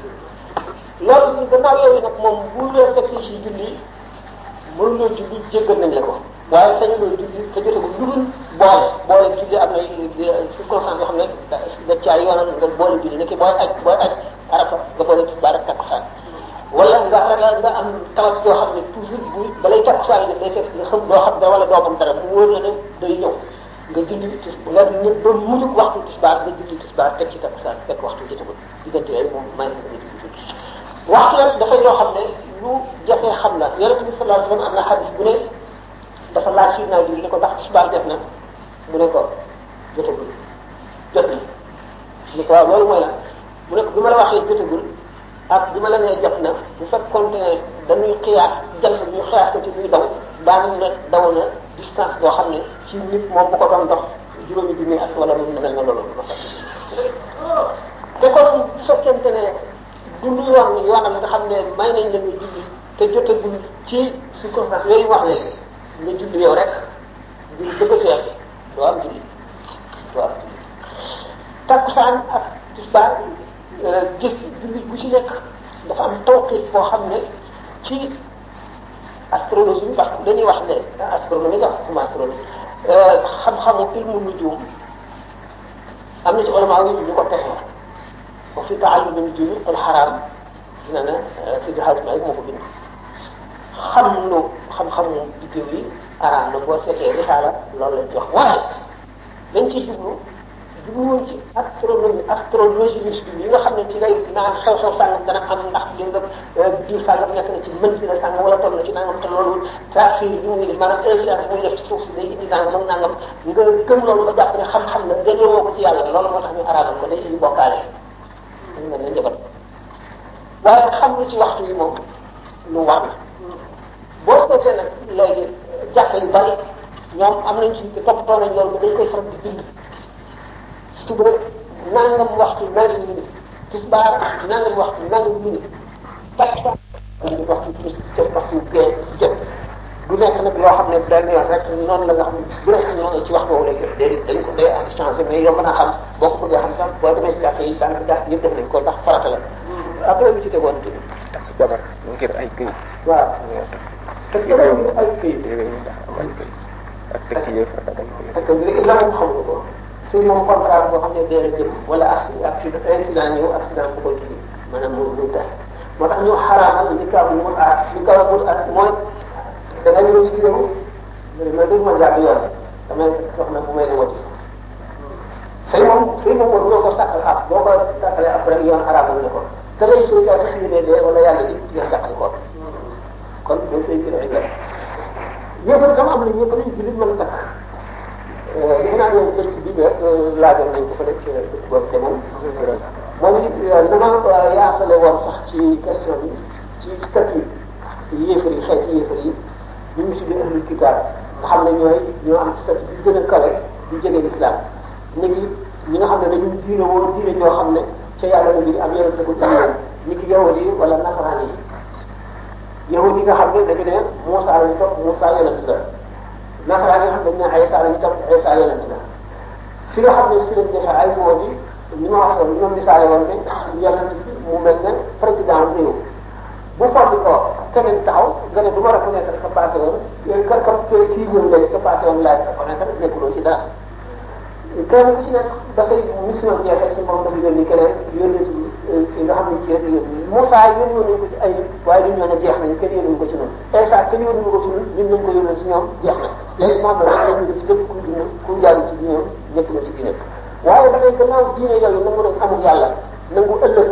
loolu ñu gannaaw yooyu nag moom bu leen fekkee ci julli mënuloo julli jéggal nañ la ko waaye sañu loo julli te jote ko lu dul boole boole julli am na circonstance yoo xam ne da caa yoonal nga boole julli ne ki booy aj booy aj arafa nga boole ci baara takkusaan wala nga ragal nga am tawat yoo xam ne toujours bu balay takkusaan def day fekk nga xam doo xam dara wala doo xam dara mu wóor la ne day ñëw nga julli tis nga ne ba mujj waxtu tisbaar nga julli tisbaar teg ci takkusaan fekk waxtu jotagul diggante yooyu moom may na nga julli waxtu nag dafay loo xam ne lu jafee xam la yonent bi sallallahu alayhi wasallam am na xadis bu ne dafa laaj si naa julli ne ko ndax tisbaar def na mu ne ko jotagul jot na ni ko waaw loolu mooy la mu ne ko bi ma la waxee jotagul ak bi ma la nee jot na bu fekkoon ne dañuy xiyaas jant bi ñu xiyaas ko ci muy daw daan ne daw na distance boo xam ne ci nit moom bu ko doon dox juróomi junni at wala lu mel na loolu te kon bu fekkente ne du lu yoon yoonam nga xam ne may nañ la ñu julli te jotagul ci circonstance yooyu wax léegi nga julli yow rek julli takkusaan ak tisbaar jëf jullit bu ci nekk dafa am tawqiit boo xam ne ci astrologie bi parce que dañuy wax ne astronomie la xam astrologie xam-xamu ilmu nujum am na ci ulama yi ñu ko texe wa fi taallumi nujumi al xaraam dina ne Sidi Hadj Malick moo ko bind xam lu xam-xamu biddiw yi araam na boo fekkee risaala loolu lañ ci wax waaye dañ ciy jublu jubluwoon ci astronomie astrologie bi yi nga xam ne ci lay naan xew-xew sàngam dana am ndax li nga diir sàngam nekk na ci mën si la sàngam wala toll na ci nangam te loolu taasir bi muy def maanaam influence muy def ci suuf si day indi nangam ak nangam nga gëm loolu ba jàpp ne xam-xam la delloo woo ko ci yàlla loolu moo tax ñu araamal ko day indi bokkaale dañ mel ne njabar waaye xam lu ci waxtu yi moom lu war la boo seetee nag léegi jàkka yu bari ñoom am nañ ci toppatoo nañ loolu ba dañ koy faral di bind suba nangam waxtu nangam minute tisbaar nangam waxtu nangam minute takkusaan waxtu timis jot waxtu gee jot du nekk nag loo xam ne benn yoon rek noonu la nga xam ne bu nekk noonu ci waxtu woowu lay jot déedéet dañ ko day am changé mais yomb naa xam boo ko bëggee xam sax boo demee si jàkka yi daanaka jàkk yëpp def nañ ko ndax farata la après bi ci tegoon tamit takk jabar ngir ay këyit waaw parce que loolu ay këyit yooyu ndax am ay këyit ak tekki yooyu farata dañ ko parce que léegi la moom xamuñu ko su moom contrat boo xam ne dee la jëm wala accident incident ñëw accident bu koy tudd maanaam mu mu tax moo tax ñu xaraamal li kaw mu aat li kaw mu aat mooy da nga ñëw ci réew ma dégg ma jàpp yoon damay soxna bu may ne wati sëy moom sëy moom war ko sàkkal ab boo ko sàkkalee après yoon araamal ne ko te lay suy ka tax ñu ne dee wala yàlla ji yoon sàkkal ko kon loolu sëy gën a ay yëpp sama am na ñëpp nañ jullit mën a takk defe naa ne dëkk bi ba laajoon nañ ko fa nekk dëkk boobu te moom moom dama yaafale woon sax ci question bi ci statut yéefar yi xeeti yéefar yi ñu ngi tuddee ahlul kitaab nga xam ne ñooy ñoo am statut bi gën a kawe bu jegee l'islam ni ki ñi nga xam ne dañu diine woo diine ñoo xam ne ca yàlla la jóge am yonente ko diine ni ki yahudi yi wala nasaraan yi yahudi yi nga xam ne dañu ne Moussa lañu topp Moussa yonente la nasaraan yi nga xam ne dañu ne Isa lañu topp Isa yonente la fi nga xam ne fi lañ defee ay moo di ni ma waxoon ñoom misaale woon ne yonente bi mu mel ne président réew bu foddi ko keneen taxaw nga ne du ma reconnaître ka passé woon ka ka kii ñëw léegi ka passé woon laaj reconnaître nekkuloo ci dara kenn ku ci nekk dafay mission bi jeexee si moom dafa yónni keneen yónni ki nga xam ne ci rek yónni Moussa yónni woon nañ ko ci ay waaye duñ ñoo ne jeex nañ kenn yónni ko ci ñun Isa kenn yónni ko ci ñun ñun nañ ko yónni ci ñoom jeex na léegi moom la rek ñu def képp ku dina ku jaaru ci diineem nekkuloo ci diineem waaye ba tey gannaaw diine yooyu nangu nañ amul yàlla nangu ëllëg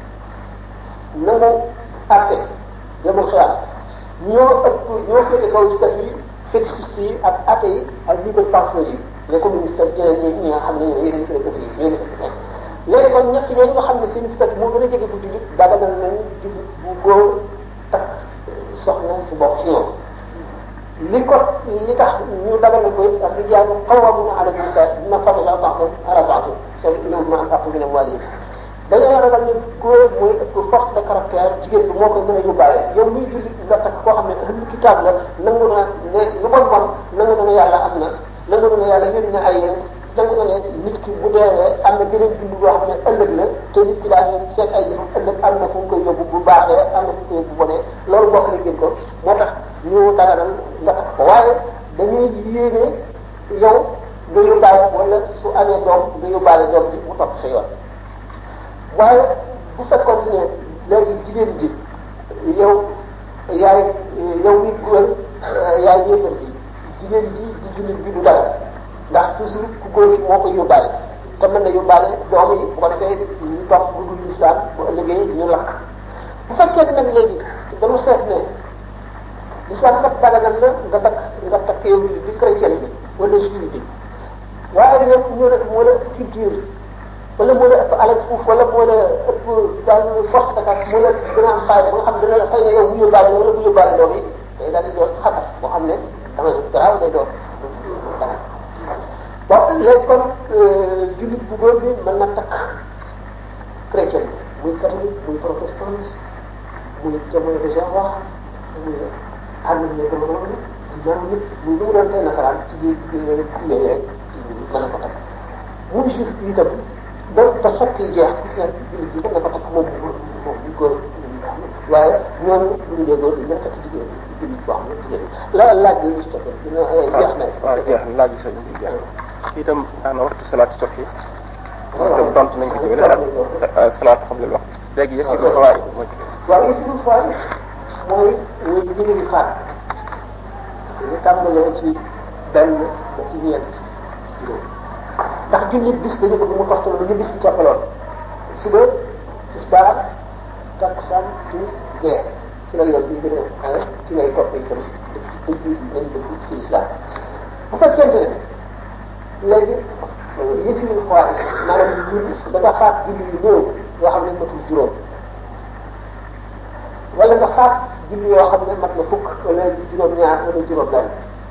nangu àtte yemul xiyaam ñoo ëpp ñoo féete kaw statut yi fétichiste yi ak athée yi ak libre penseurs yi les communistes ak ñeneen ñi nga xam ne ñoo yeneen philosophie yi ñoo léegi kon ñett ñooñu nga xam ne seen statut moo gën a jege bu jullit daganal nañ jullit bu góor takk soxna si bokk ci ñoom li ko li tax ñu daganal ko ak rijaalu qawwaamuuna ala nisaa bimaa faddala ba'dahum ala ba'din soo ñëw ma anfaqu min amwaalihim dañoo ragal ne góor mooy ëpp force de caractère jigéen bi moo koy mën a yóbbaale yow miy julli nga takk koo xam ne ahlul kitaab la nangu na ne lu bon bon nangu na ne yàlla am na nangu na ne yàlla yónni na ay yéen nangu na ne nit ki bu deewee am na geneen dund boo xam ne ëllëg la te nit ki daal ñoom seet ay jëfam ëllëg am na fu mu koy yóbbu bu baaxee am na fu mu koy yóbbu bu bonee loolu bokk na ngeen ko moo tax ñu daganal nga takk ko waaye dañuy yéene yow nga yóbbaale wala su amee doom nga yóbbaale doom ji mu topp sa yoon waaye bu fekkoon ne léegi jigéen ji yow yaay yow nit góor yaay yéefar bi jigéen ji di jullit bi du dara ndax toujours ku góor ci moo koy yóbbaale te mën na yóbbaale doom yi bu ko defee ñu topp bu dul islam bu ëllëgee ñu lakk bu fekkee nag léegi dama seet ne l'islam kat daganal na nga takk nga takk yow jullit bi chrétien bi wala juif bi waaye ñoom ñoo la moo la culture wala moo la ëpp alal fuuf wala moo la ëpp daal force de caractère moo la gën a am fayda ba nga xam dina xëy na yow bu yóbbaale la wala bu yóbbaale doom yi day daal di doon xatar boo xam ne dama garaaw day doon bon léegi kon jullit bu góor bi mën na takk chrétien muy catholique muy protestant muy jamono de Jéhovah muy ànd ñu jamono muy ñaar nit muy lu mu doon tey nasaraan ci biir biir yooyu rek mën na ko takk muy juif bi itam donc ba sett yi jeex gis nga jullit bi mën na ko takk moom moom ñu góor waaye ñooñu bu ñu dee góor dañu takk jigéen jullit boo xam ne jigéen la laaj bi ñu toppal dina jeex na waaw jeex na laaj bi sañ bi jeex itam daana waxtu salaatu soxi itam tontu nañ ko ci wala ak salaatu xam leen wax léegi yëf yi du fawaay moo ci waaw yësiru faay mooy mooy julli bi faat ñu tàmbalee ci benn ba ci ñeent juróom ndax jullit bis dañu bëgg mu toxtal lu ñu bis bi toppaloon suba tisbaar takkusaan timis gee ci la yoon bi gën a ci ngay topp itam dëgg nañ dëgg ci lislaam bu fekkente ne léegi yësiru faay maanaam julli da nga faat julli yu néew yoo xam ne matul juróom wala nga faat julli yoo xam ne mat na fukk wala juróom-ñaar wala juróom-benn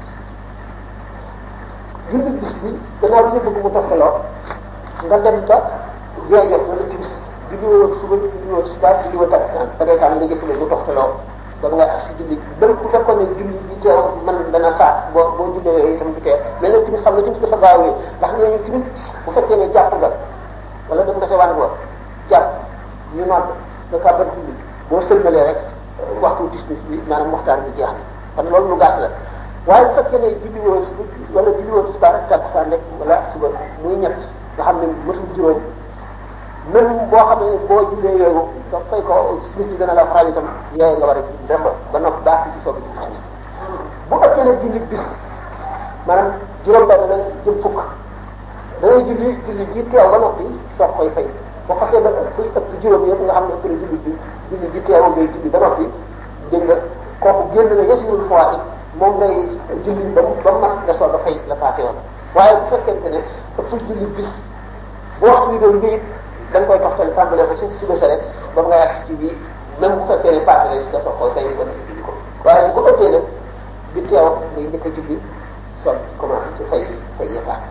julli bis bi gannaaw bi ñu bëgg mu toftaloo nga dem ba gee jot wala timis julli woo suba julli woo tisbaar julli woo takkusaan da ngay tàmm nga gis mu toftaloo ba nga ak si julli même bu fekkoon ne julli bi teew man dana faat boo boo jullee yooyu itam du teew mais nag timis xam nga timis dafa gaaw yi ndax ñooñu timis bu fekkee ne jàpp nga wala dem nga sa wan boo jàpp ñu nodd nga kàbbat julli boo sëlmalee rek waxtu tismis bi maanaam waxtaan bi jeex na kon loolu lu gàtt la waaye bu fekkee ne julli woo suba wala julli woo tisbaar ak takkusaan rek wala suba muy ñett nga xam ne matul juróom même boo xam ne boo jullee yooyu nga fay ko timis bi dana la faral itam yooyu nga war a dem ba noppi baax si ci soog a julli timis bu ëppee nag julli bis maanaam juróom-benn la jëm fukk da ngay julli julli ji teew ba noppi soog koy fay boo xasee ba ëpp ëpp juróom yëpp nga xam ne ëpp na julli bi julli ji teew ngay julli ba noppi dégg nga kooku génn na yasiwul fois it moom ngay julli ba ba mat nga soog a fay la passé woon waaye bu fekkente ne ëpp julli bis bu waxtu bi doon bii da nga koy toxtali tàmbalee ko ci suba sa rek ba nga yàgg si ci bii même bu fekkee ne passé rek nga soog koy fay ba noppi julli ko waaye bu ko ëppee nag bi teew ngay njëkk a julli soog commencé ci fay fay ya passé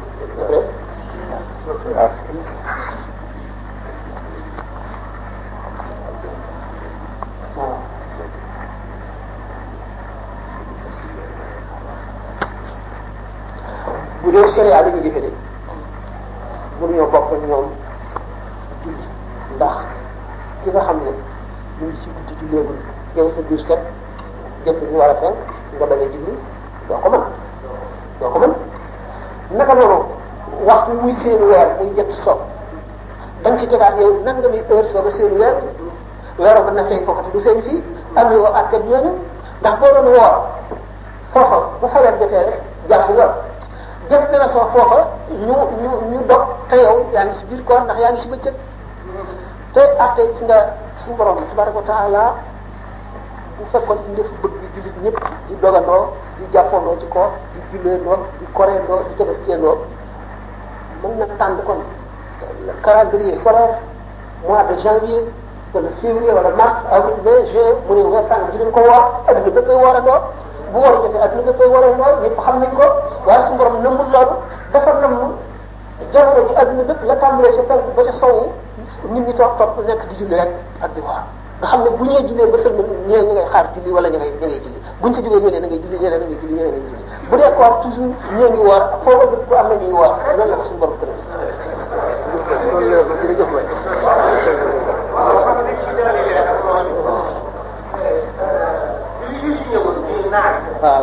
waaw waaw bu dee sharia li ñu jëfe de mënuñoo bokk ak ñoom julli ndax ki nga xam ne ñu ngi ci guddi julleegul yow sa biir set jëpp ñu war a fenk nga bañ a julli doo ko mën doo ko mën naka noonu waxtu muy seen weer muy jëtt so da nga ci tegaat yow nan nga muy heure soo nga seen weer weeroo mën na feeñ foofu te du feeñ fii am yoo àtteeb ñooñu ndax boo doon woor foofa bu fajar jotee rek jàpp nga jëf dana soo foofa ñu ñu ñu dog te yow yaa ngi si biir koor ndax yaa ngi si bëccëg te àtte ci nga suñu borom tabaraka wa taala bu fekkoon ci def bëgg jullit ñëpp di dogandoo di jàppandoo ci koor di julleendoo di koreendoo di tabaskeendoo mën na tànn kon calendrier solaire mois de janvier wala février wala mars avril mai juin mu ne weer sànq di leen ko woor adduna bépp koy woorandoo bu war a jotee adduna bépp koy woorandoo ñëpp xam nañ ko waaye suñu borom nëmmul loolu dafa namm jamono ji adduna bépp la tàmbalee ca penku ba ca sowu nit ñi toog toog nekk di julli rek ak di woor nga xam ne bu ñee jullee ba sëlmal ñee ñu ngay xaar julli wala ñu ngay ñu ngay julli buñ ci jógee ñeneen na ngay julli ñeneen na ngay julli ñeneen na ngay julli bu dee koor toujours ñee ngi woor foo ko dëkk am na ñuy woor loolu la ko suñu borom tëral jërëjëf waay waaw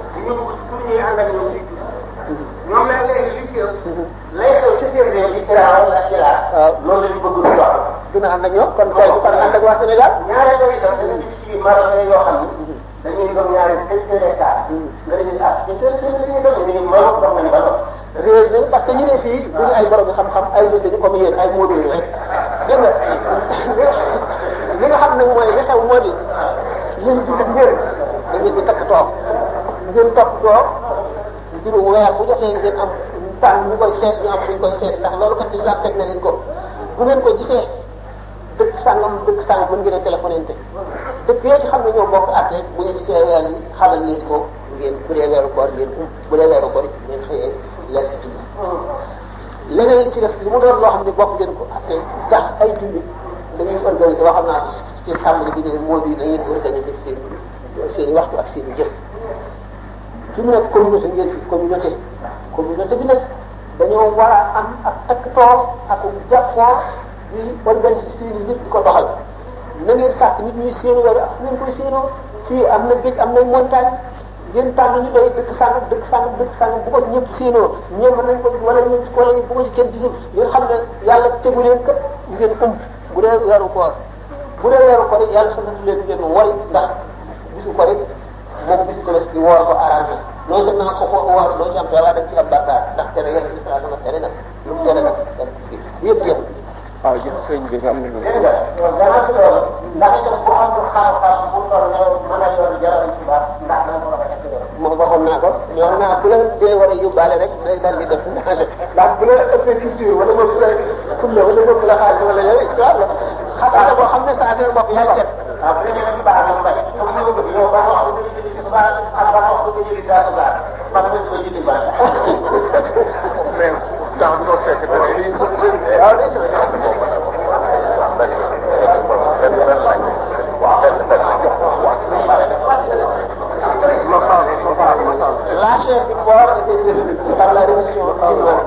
ñoom nag léegi li ci lay xew ci seen réew yi Iran wala Irak waaw loolu la ñu bëgg lu wax dina ànd ak ñoom kon tey bu kon ànd ak waa Sénégal ñaareel ba itam dañu gis ci biir Maroc yoo xam ni dañuy doon ñaari sept hectares nga ne ah ci te te li ñu doon ñu ni Maroc dox nañu ba dox réew mi parce que ñu ne fii duñu ay borom xam-xam ay nit dañu comme yéen ay moodu yi rek dégg nga li nga xam nag mooy li xew moo di yéen di def ngeen da ngeen di takk toog ngeen topp toog mbirum weer bu jotee ngeen am tànn ñu koy seet ñu am ñu koy seet ndax loolu kat islam teg na leen ko bu ngeen ko gisee dëkk sàngam dëkk sàngam mën ngeen a téléphonante dëkk yoo ci xam ne ñoo bokk at rek bu ngeen gisee weer yi xamal leen ko ngeen bu dee weeru koor ngeen um bu dee weeru koor ngeen xëyee lekk julli leneen li ci def li mu doon loo xam ne bokk ngeen ko atte tax ay julli dañuy organiser wax xam naa ko ci tàmbali bi ne moo di dañuy organiser seen seen i waxtu ak seen i jëf fi mu nekk communauté ngeen fi communauté communauté bi nag dañoo war a am ak takkatoo ak jàppoo di organiser fii nii nit di ko doxal na ngeen sàkk nit ñuy séenoo wala fu ngeen koy séenoo fii am na géej am na montagne ngeen tànn ñu doy dëkk sàngam dëkk sàngam dëkk sàngam bu ko ci ñëpp séenoo ñoom mën nañ ko gis wala ñu gis wala bu ko ci kenn gisul ngeen xam ne yàlla tegu leen kat ngeen ëmb bu dee weeru koor bu dee weeru koor yàlla sant leen ngeen wari ndax bisu ko rek moom bisu ko des di woor ko arrangé non seulement ko ko woor doo ci am waaye dañ ci am bàkkaar ndax tere yàlla gis naa dama tere nag lu mu tere nag yëpp yëpp waaw jëf sëñ bi nga am na lu dégg nga gannaaw si loolu ndax itam bu amul xam-xam bu toll ne mën a yor jaral ci baax ndax dana ko rafet ak yor moom waxoon naa ko ñoo naa bu la dee war a yóbbaale rek day daal di def ndax bu la ëppee culture wala moom bu la fulla wala moom bu la xaalis wala yooyu histoire la xam nga boo xam ne sa affaire bopp yaay seet waaw bu dee ci baax moom bay comme ni ma bëgg yow ba wax nga jëli ci baax ak ba wax nga jëli taatu baax man nga ko jëli baax mais temps bi noo fekk te fii waaw day seet la chair du corps était détruite par la rémission humaine.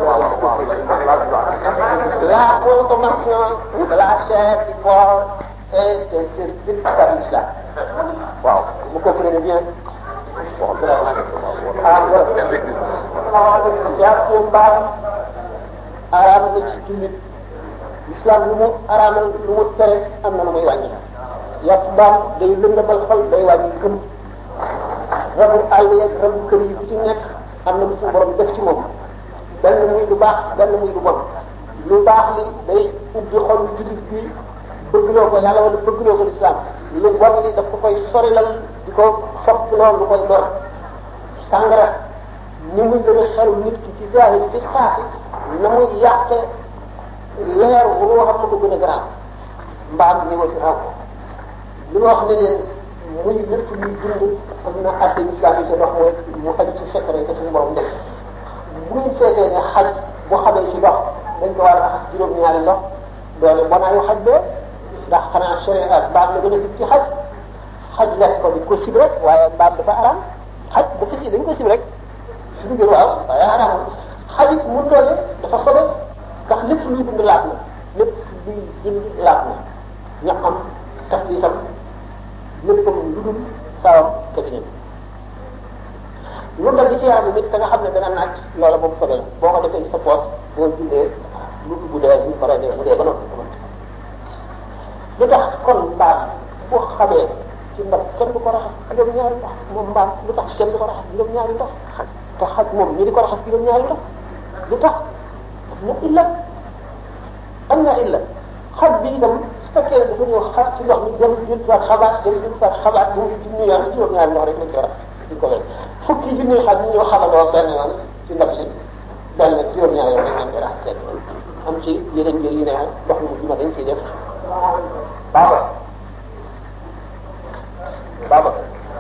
La consommation de la chair du corps est interdite par l'islam. Waaw, vous comprenez bien. ah yàpp mbaam araam na ci jullit l'islam lu mu araamal lu mu tere am na lu muy wàññi yàpp mbaam day lëndëmal xol day wàññi gëm rabu àll yeeg rabu kër yi bu ci nekk am na lu suñu borom def ci moom benn muy lu baax benn muy lu bon lu baax li day ubbi xol jullit bi bëggloo ko yàlla wala bëggloo ko lislaam lu bon li daf ko koy sorilal di ko sopp loolu lu koy lor sàngara ni muy gën a xelu nit ki ci zahir fi saasi na muy yàqe leer bu loo xam ne ko gën a garaaw mbaam ñëwa ci raw li ma wax ne leen muy lépp luy dund am na atte islam yi ci ndox mooy mu aju ci secret te suñu borom def bu ñu seetee ne xaj bu xamee ci ndox dañ ko war a raxas juróom-ñaari ndox doole bonaayu xaj bee ndax xanaa sharia mbaam la gën a sib ci xaj xaj lekk ko di ko sib rek waaye mbaam dafa araam xaj dafa si dañ ko sib rek suñu gën waaw waaye araam xaj it mun doole dafa sobe ndax lépp luy dund laat na lépp luy dund laat na ñaxam taf itam léppam lu dul sawam cabinet lu dal di ci yaram nit te nga xam ne dana naaj loola moom sobe la boo ko defee ci sa poos boo jullee lu bu dee bu paree dee bu dee ba noppi lu tax kon mbaam bu xamee ci ndox kenn du ko raxas juróom-ñaari ndox moom mbaam lu tax kenn du ko raxas juróom-ñaari ndox te xaj moom ñi di ko raxas juróom-ñaari ndox lu tax am na illa am na illa xaj bi itam su fekkee dafa ñëw xa ci ndox mi dem jël soit xabaat dem jël soit xabaat bu mu junni yoon juróom-ñaari ndox rek lañ ko raxas duñ ko wér fukki junni xaj ñu ñëw xabaloo benn yoon ci ndox li benn juróom-ñaari yoon rek lañ koy raxas kenn am ci yeneen njël yi ne ndox mi ma dañ ciy def baaba baaba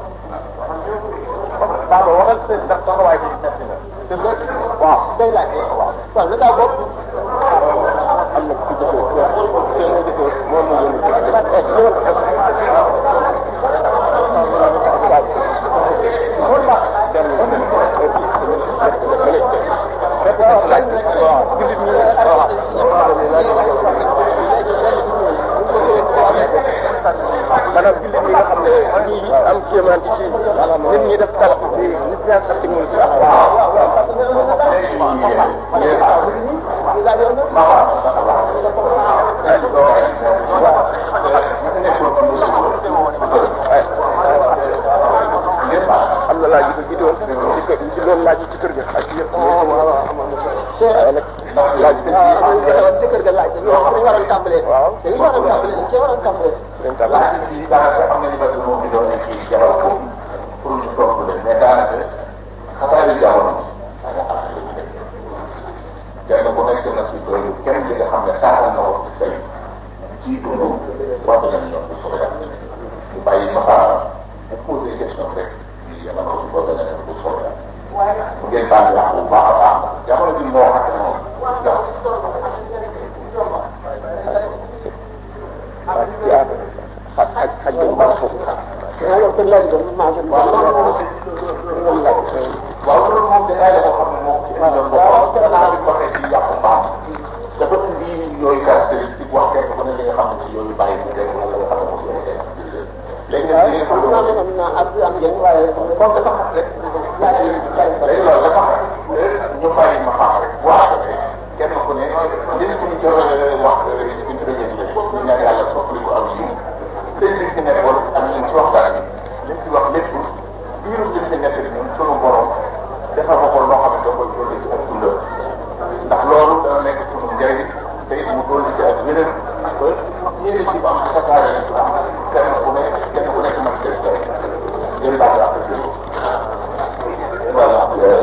baaba waxal seen ndax taxawaay bi metti na te sa waaw day laaj waaw waaw na ngaa bokk am na ku jëfee seen nga jëfee moom moo yëngu maanaam jullit ñi nga xam ne ñi am kéemaan ci nit ñi def talaf bi nit ñaa sax ci mënu si am na laaj yu ko jiitoon ci kër ci loolu laaj yi ci kër ga ak yëpp waaye nag laaj bi ci kër ga laaj dañu dañu waroon tàmbalee waaw dañu waroon tàmbalee dañu cee waroon tàmbalee leen tàmbali lii daanaka xam nga ni ba moo fi doon nekk ci jamono pour ñu toog leen mais daanaka xataayu jamono ak xalaat la ñu def kenn ku nekk na ci doy kenn li nga xam ne taaral na wax ci say ci dund war nañu ñoom bu soobee yàlla ñu bàyyi ma xaaral bu posé question rek ñu yemal ko ci bëgg na leen bu soobee yàlla ngeen baal wax bu baax a baax jamono bi moo xam ne moom waaw ci aada xaj xaj xaj bi baax foofu waaw loolu kon laaj doon maa gën waaw loolu moom day aada boo xam ne moom ci indi doon bokk comme dafa xam rek yaa ngi léegi loolu dafa xam ñu bàyyi ma xam rek wax ko rek kenn ku ne li ñu jot a wax suñu premier ñu ñaan yàlla soppali ko am yi seen li ci nekkoon am ñu ci waxtaan bi li ci wax lépp diiru li ci nekk ñun sunu borom defal ko ko loo xam ne da koy dolli si ak dundal ndax loolu dana nekk sunu njëriñ te it mu dolli si ak weneen ba ñeneen ci am fasaare islam kenn ku ne kenn ku nekk man seen tey ngeen baal ak jël voilà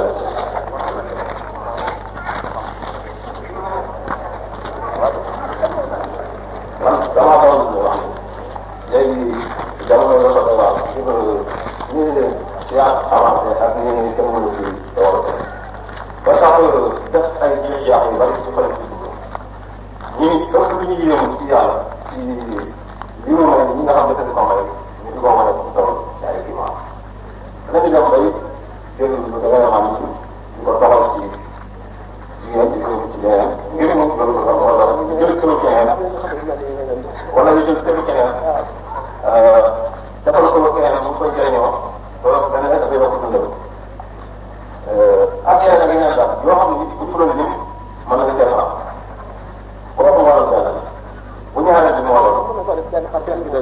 man damaa xamal lu wax léegi jamono la ko wax ñu ngi leen science avancé ak ñu ngi technologie développé ba tax def ay jiw jaax yu bari ci xale bi ñu ngi ëpp lu ñu yéemu ci yàlla ci li mu may ñi nga xam ne dañ ko may ñu di ko mën a toll ci ay climat dañu dem bay jël lu da ngay xam di ko doxal ci jigéen di ko ci leneen ngir mu loolu sax wala jël këru keneen wala ñu jël këru keneen defal ko keneen mu koy jëriñoo loolu benn dafay yokk dundal ak yeneen ak yeneen daal yoo xam ne bu ñu doon lim mën nañu cee faram kooku moo doon benn bu ñaareel bi moo doon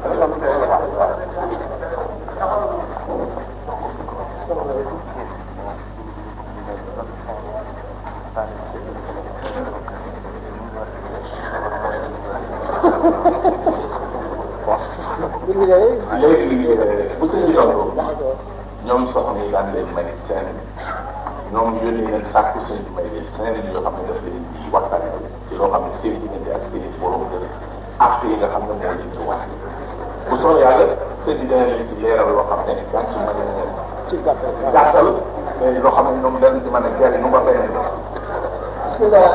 léegi bu sëñ bi tontu ñoom soxna yi daan leen may seen ñoom yónnee leen sàkku sëñ bi may leen seen yoo xam ne daf leen di waxtaan ci loo xam ne seen diggante ak seen borom kër ak yi nga xam ne moo leen di wax bu soobee yàlla sëñ bi dana leen ci leeral loo xam ne daan ci mën a ci gàttal mais loo xam ne ñoom dañ ci mën a jëriñu ba beneen bismillah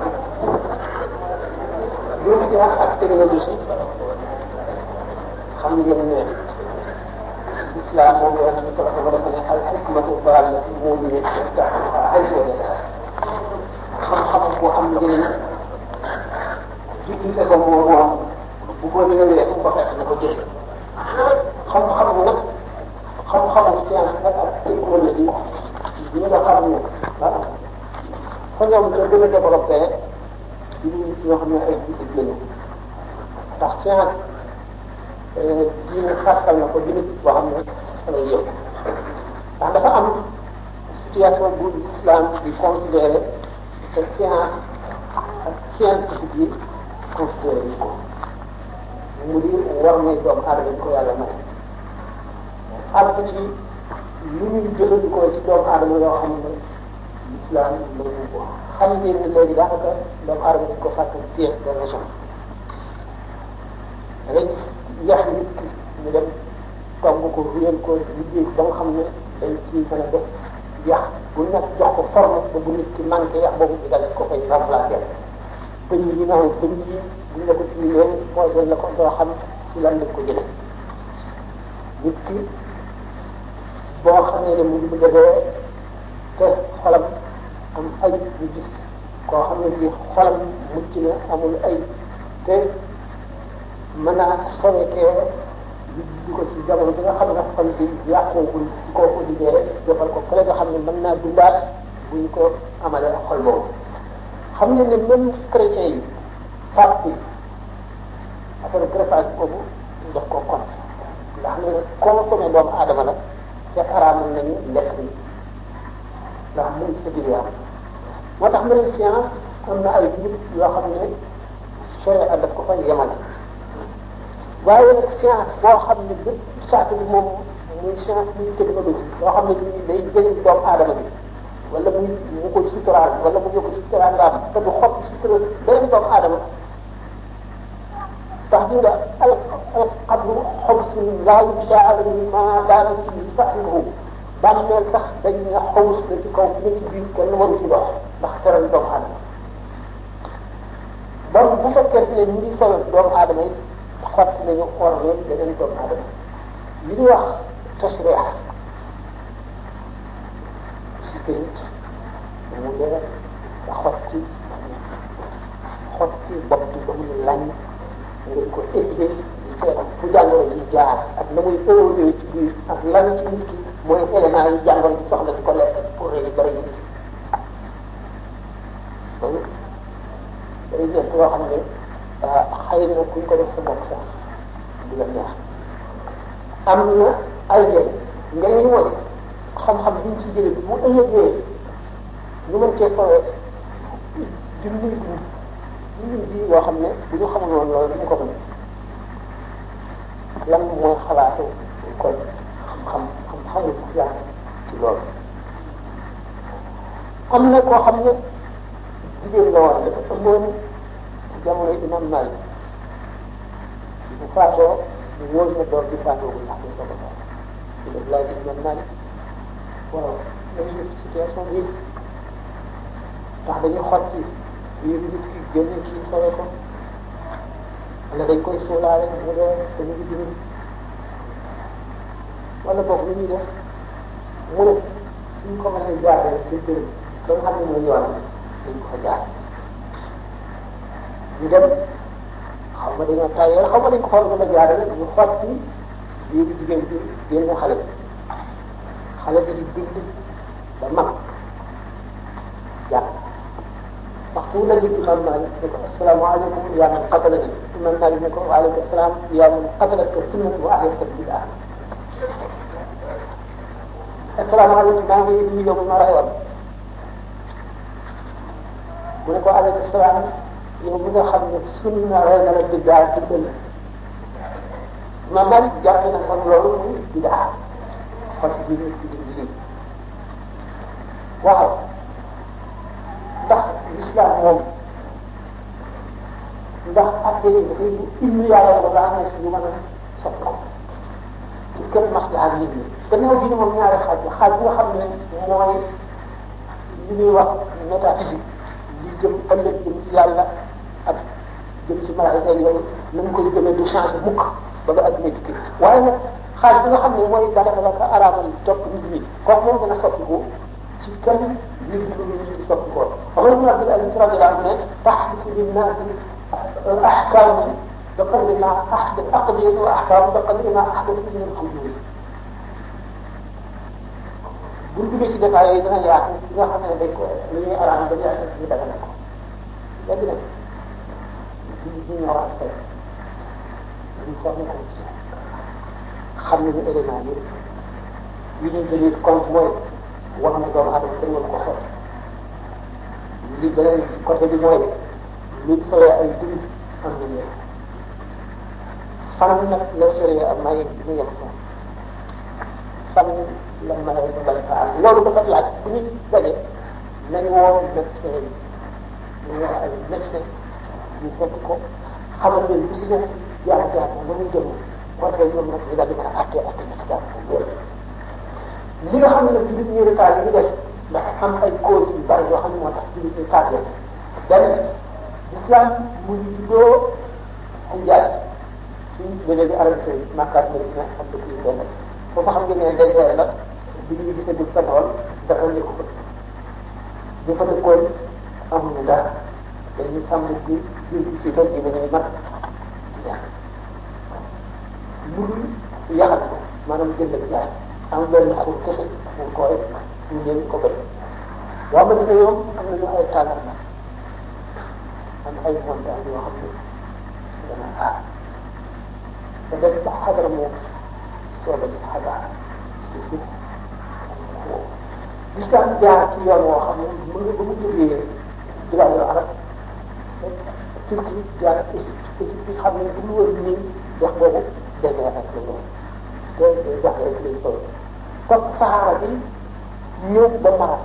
ñun science ak technologie xam ngeen ne islam moom la ñu ko dafa ne al hikmatu daalatu mu'minin yaftahuha haythu wajadaha xam-xam bu am njëriñ utilisé ko moom moom bu ko réeree fu mu ko fekk na ko jël xam-xam nag xam-xamu science nag ak technologie yi nga xam ne ah fa ñoom la gën a développé ci nit ñoo xam ne ay jullit lañu ndax science diine xaasal na ko jullit boo xam ne dafay yëpp ndax dafa am situation bu islam di considéré te science ak scientifique yi considéré yi ko mu di war may doomu aadama ko yàlla may àgg ci lu ñuy jëfandikoo ci doomu aadama yoo xam ne islam lañu ko xam ngeen ne léegi daanaka doomu aadama dañ ko sàkk pièce de raison da ngay gis yax nit ki ñu dem togg ko réel ko liggéey ba nga xam ne dañ ci mën a def yax bu nekk jox ko forme ba bu nit ki manqué yax boobu di dal ko koy remplacer bëñ yi nga xam bëñ yi buñ la ko tiimee poison la ko doo xam ci lan lañ ko jëlee nit ki boo xamee ne mu ngi bëgg a dee te xolam am ay ñu gis koo xam ne bii xolam mucc na amul ay te mën naa sowe kee di ko ci jamono bi nga xam ne xol bi yàqoogul ci kooku di dee defal ko fële nga xam ne mën naa dundaat bu ñu ko amalee xol boobu xam ngeen ne même chrétien yi pape bi affaire greffage boobu daf ko kon ndax ne consommé doomu aadama la te araamal nañu lekk bi ndax mu ngi ci biir yaram moo tax ma ne science am na ay nit yoo xam ne sharia daf ko fa yemale waaye nag science boo xam ne lépp sàkk bi moom muy science muy technologie boo xam ne bii day jëriñ doomu aadama bi wala muy mu ko suturaal wala mu yokk suturaal nga am te du xob sutura beneen doomu aadama tax di nga al al qabru xobsun laa yubdaa ma daana fi sahibuhu bàmmeel sax dañ ne xawus la ci kaw ne ci biir kenn waru ci dox ndax teral doomu aadama bon bu fekkente ne ñu ngi sawet doomu aadama yi xotti nañu or leen beneen doomu aadama li ñuy wax tasriix si këyit mu dee nga xotti xotti bopp bi ba muy lañ nga di ko étudier di seet fu jàngoro yi jaar ak na muy évolué ci biir ak lan ci nit ki mooy élément yi jàngoro ci soxla di ko lekk pour rek bëri nit ki loolu day nekk loo xam ne xëy na kuñ ko def sa bopp sax du la neex am na ay njëriñ njëriñ moo di xam-xam biñ ci jëlee bu ëllëgee ñu mën cee sowee junni dund junni ji yoo xam ne bu ñu xamul woon loolu dañu ko mën lan mooy xalaatu kon xam-xam xam-xamul islam ci loolu am na koo xam ne jigéen la woon dafa ëmboon ci jamono imam Malik bu faatoo ñu wóor na doom bi faatoo bu ndax ñu soog a faat di def laaj imam Malik waaw dañuy def situation bi ndax dañuy xotti biir nit ki génne kii sole ko wala dañ koy suulaale mu dee te ñu ngi dund wala boog lu ñuy def mu ne suñ ko mënee jaaree ci bërëb ba nga xam ne mooy yoon dañ ko fa jaar ñu dem xaw ma dañoo tayee xaw ma dañ ko xool ba la jaarale ñu xotti biir jigéen bi génne xale bi xale bi di bind ba mag jàpp waxtu wu daje imam Malik ne ko asalaamaaleykum yaa man qatalani imam Malik ne ko waaleykum salaam yaa man qatalaka sunnat wa ahyaka bidaa asalaamaaleykum maa ngi nuyu yow ma rayoon mu ne ko aleykum salaam yow mi nga xam ne sunna rey na la bidaa dimbal imam Malik jàpp na kon loolu muy bidaa kon bi nit ci dindi lii waaw ndax l'islam moom ndax atte yi dafay lu ilmu yàlla la baax na si ñu mën a soppi ko ci kër maslaha nit ñi gannaaw dina moom ñaari xaaj la xaaj bi nga xam ne mooy li ñuy wax métaphysique li jëm ëllëg jëm ci yàlla ak jëm ci malaayika yooyu nañ koy gëmee du changé mukk ba nga adduna dikki waaye nag xaaj bi nga xam ne mooy dara la ka araamal topp nit ñi kooku moom dana soppiku ci kenn nit ñi lu ñu di soppi ko Omar ibn Abdul Aziz radiyallahu anhu ne taxdisu linnaasi ahkaam bi qadri ma ahdath aqdiyatu wa ahkaam bi qadri ma ahdath min al-fujur buñ duggee ci détails yooyu dina yaatu li nga xam ne dañ ko lu ñuy araam ba yaatu ñu daga na ko léegi nag di ñu ñoo war a fay ñu formé ko ci xam nañu élément yi li ñuy tenir compte mooy wax na doomu aadama kenn waru ko sotti li beneen côté bi mooy li sore ay dugub am na ñëw fan nag la sore am maye bi ñu yem ko fan la maye ba bañ fa am loolu dafa laaj bu ñu daje nañu woo médecin yi ñu wax ay médecin ñu fekk ko xamal leen bis ne jaar jaar na lu muy dem ko defee ñoom nag ñu daal di mën a atte atte na ci daal loolu li nga xam ne nag jullit ñi retard yi ñu def dafa am ay cause yu bari yoo xam ne moo tax jullit ñi tardé benn islam mu ngi juddoo Hijaz suñu tuddee léegi Arabie Saoudite Makka ak Medina ak dëkk yu benn foofu xam ngeen ne désert la bi ñu gisee du pétrole dara nekk ko ñu fa dëkkoon amuñu dara dañuy sàmm bi jur gi si rek di dañuy mat di lekk lu dul yaxal ko maanaam jënd ak jaay am benn xur kese mu koy ñu ñëw ko béy waa ma dina yoom am nañu ay tàngal la am ay montagne yoo xam ne dana aar te dem ba xadara moom sooba ci xadara ci si l'islam jaar ci yoon woo xam ne mu ngi ba mu jógee bilaadu arab Turquie jaar Égypte Égypte xam ne bu ñu wër nii wax boobu désert rek la ñu te wax rek lañ koy kon saxaara bi ñëw ba Maroc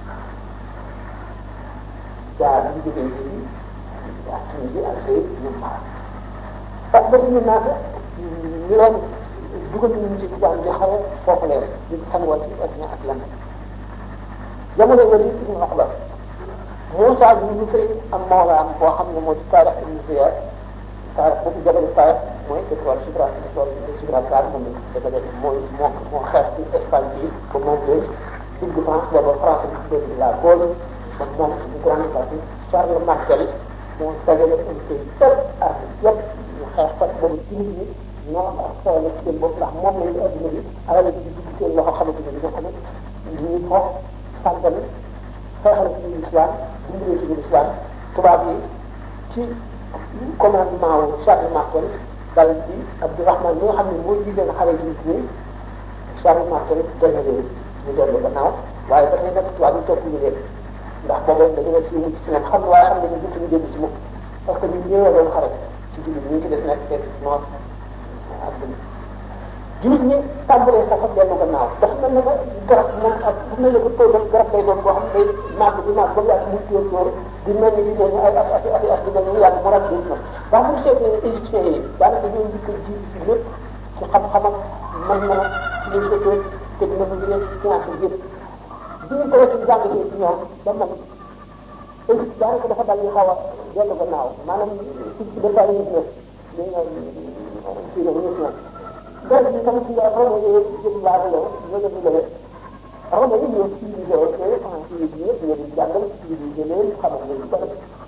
jaar bi jógee fii jaar Tunisie Algérie ñëw Maroc ak ba ñu naata ñu leen dugal nañu ci tubaab bi xaw a foofu leen di sangoo ci océan Atlantique jamono yooyu Ibn Uqba Moussa bi ñu fay am mawlaam boo xam ne moo di Taarix ibn Ziyad Taarix boobu jabalu Taarix mooy étoile Gibraltar étoile Gibraltar moom lañ ko defee mooy moo moo xeex ci Espagne bi ba moom leen dugg France booba France bi tuddee di la Gaule ba moom une grande partie Charles Martel moo dajale un pays yëpp ak yëpp ñu xeex ko boobu ci nit ñi ñoo ak xewal ci seen bopp ndax moom lañu adduna bi alal bi di dugg seen loxo xamante ne dina xam ne ñuy foof sàggan xeexal ci biir islam dimbalee ci biir islam tubaab yi ci commandement wu Charles Martel dal bi Abdourahman mi nga xam ne moo jiite na xale yi ñi Charles Martel dana leen ñu dellu gannaaw waaye ba tey nag tubaab yi topp ñu leen ndax booba dañu ne si mucc ci ñoom xam ne waaye xam ne ñu dutuñu dellu si moom parce que ñu ñëwee doon xare ci jullit ñi ci des nekk fekk noor ak dëgg jullit ñi tàmbalee foofa dellu gannaaw dafa mel ne que garab moom ak bu mel ne que toogal garab lay doon boo xam ne day màgg di màgg ba mu yàgg muy tóor tóor di mel ni di mel ni ay at at at at di mel ni yàgg mu rab nit nag ndax bu seetee égyptiens yi daanaka ñoo njëkk a ji ci lépp ci xam-xam ak mën-mën ak philosophie technologie science yëpp bi ñu ko ci jàngatee ci ñoom ba man Égypte daanaka dafa dal ñu xaw a dellu gannaaw maanaam ci ci dafa yi ne li nga ci la ñu ñoom dara bi tamit ci nga rome yi jëm laa ko yow ñoo def lewet rome yi ñoo civilisé te français yi ñëpp ñoo di jàngal civilisé leen xamal leen bari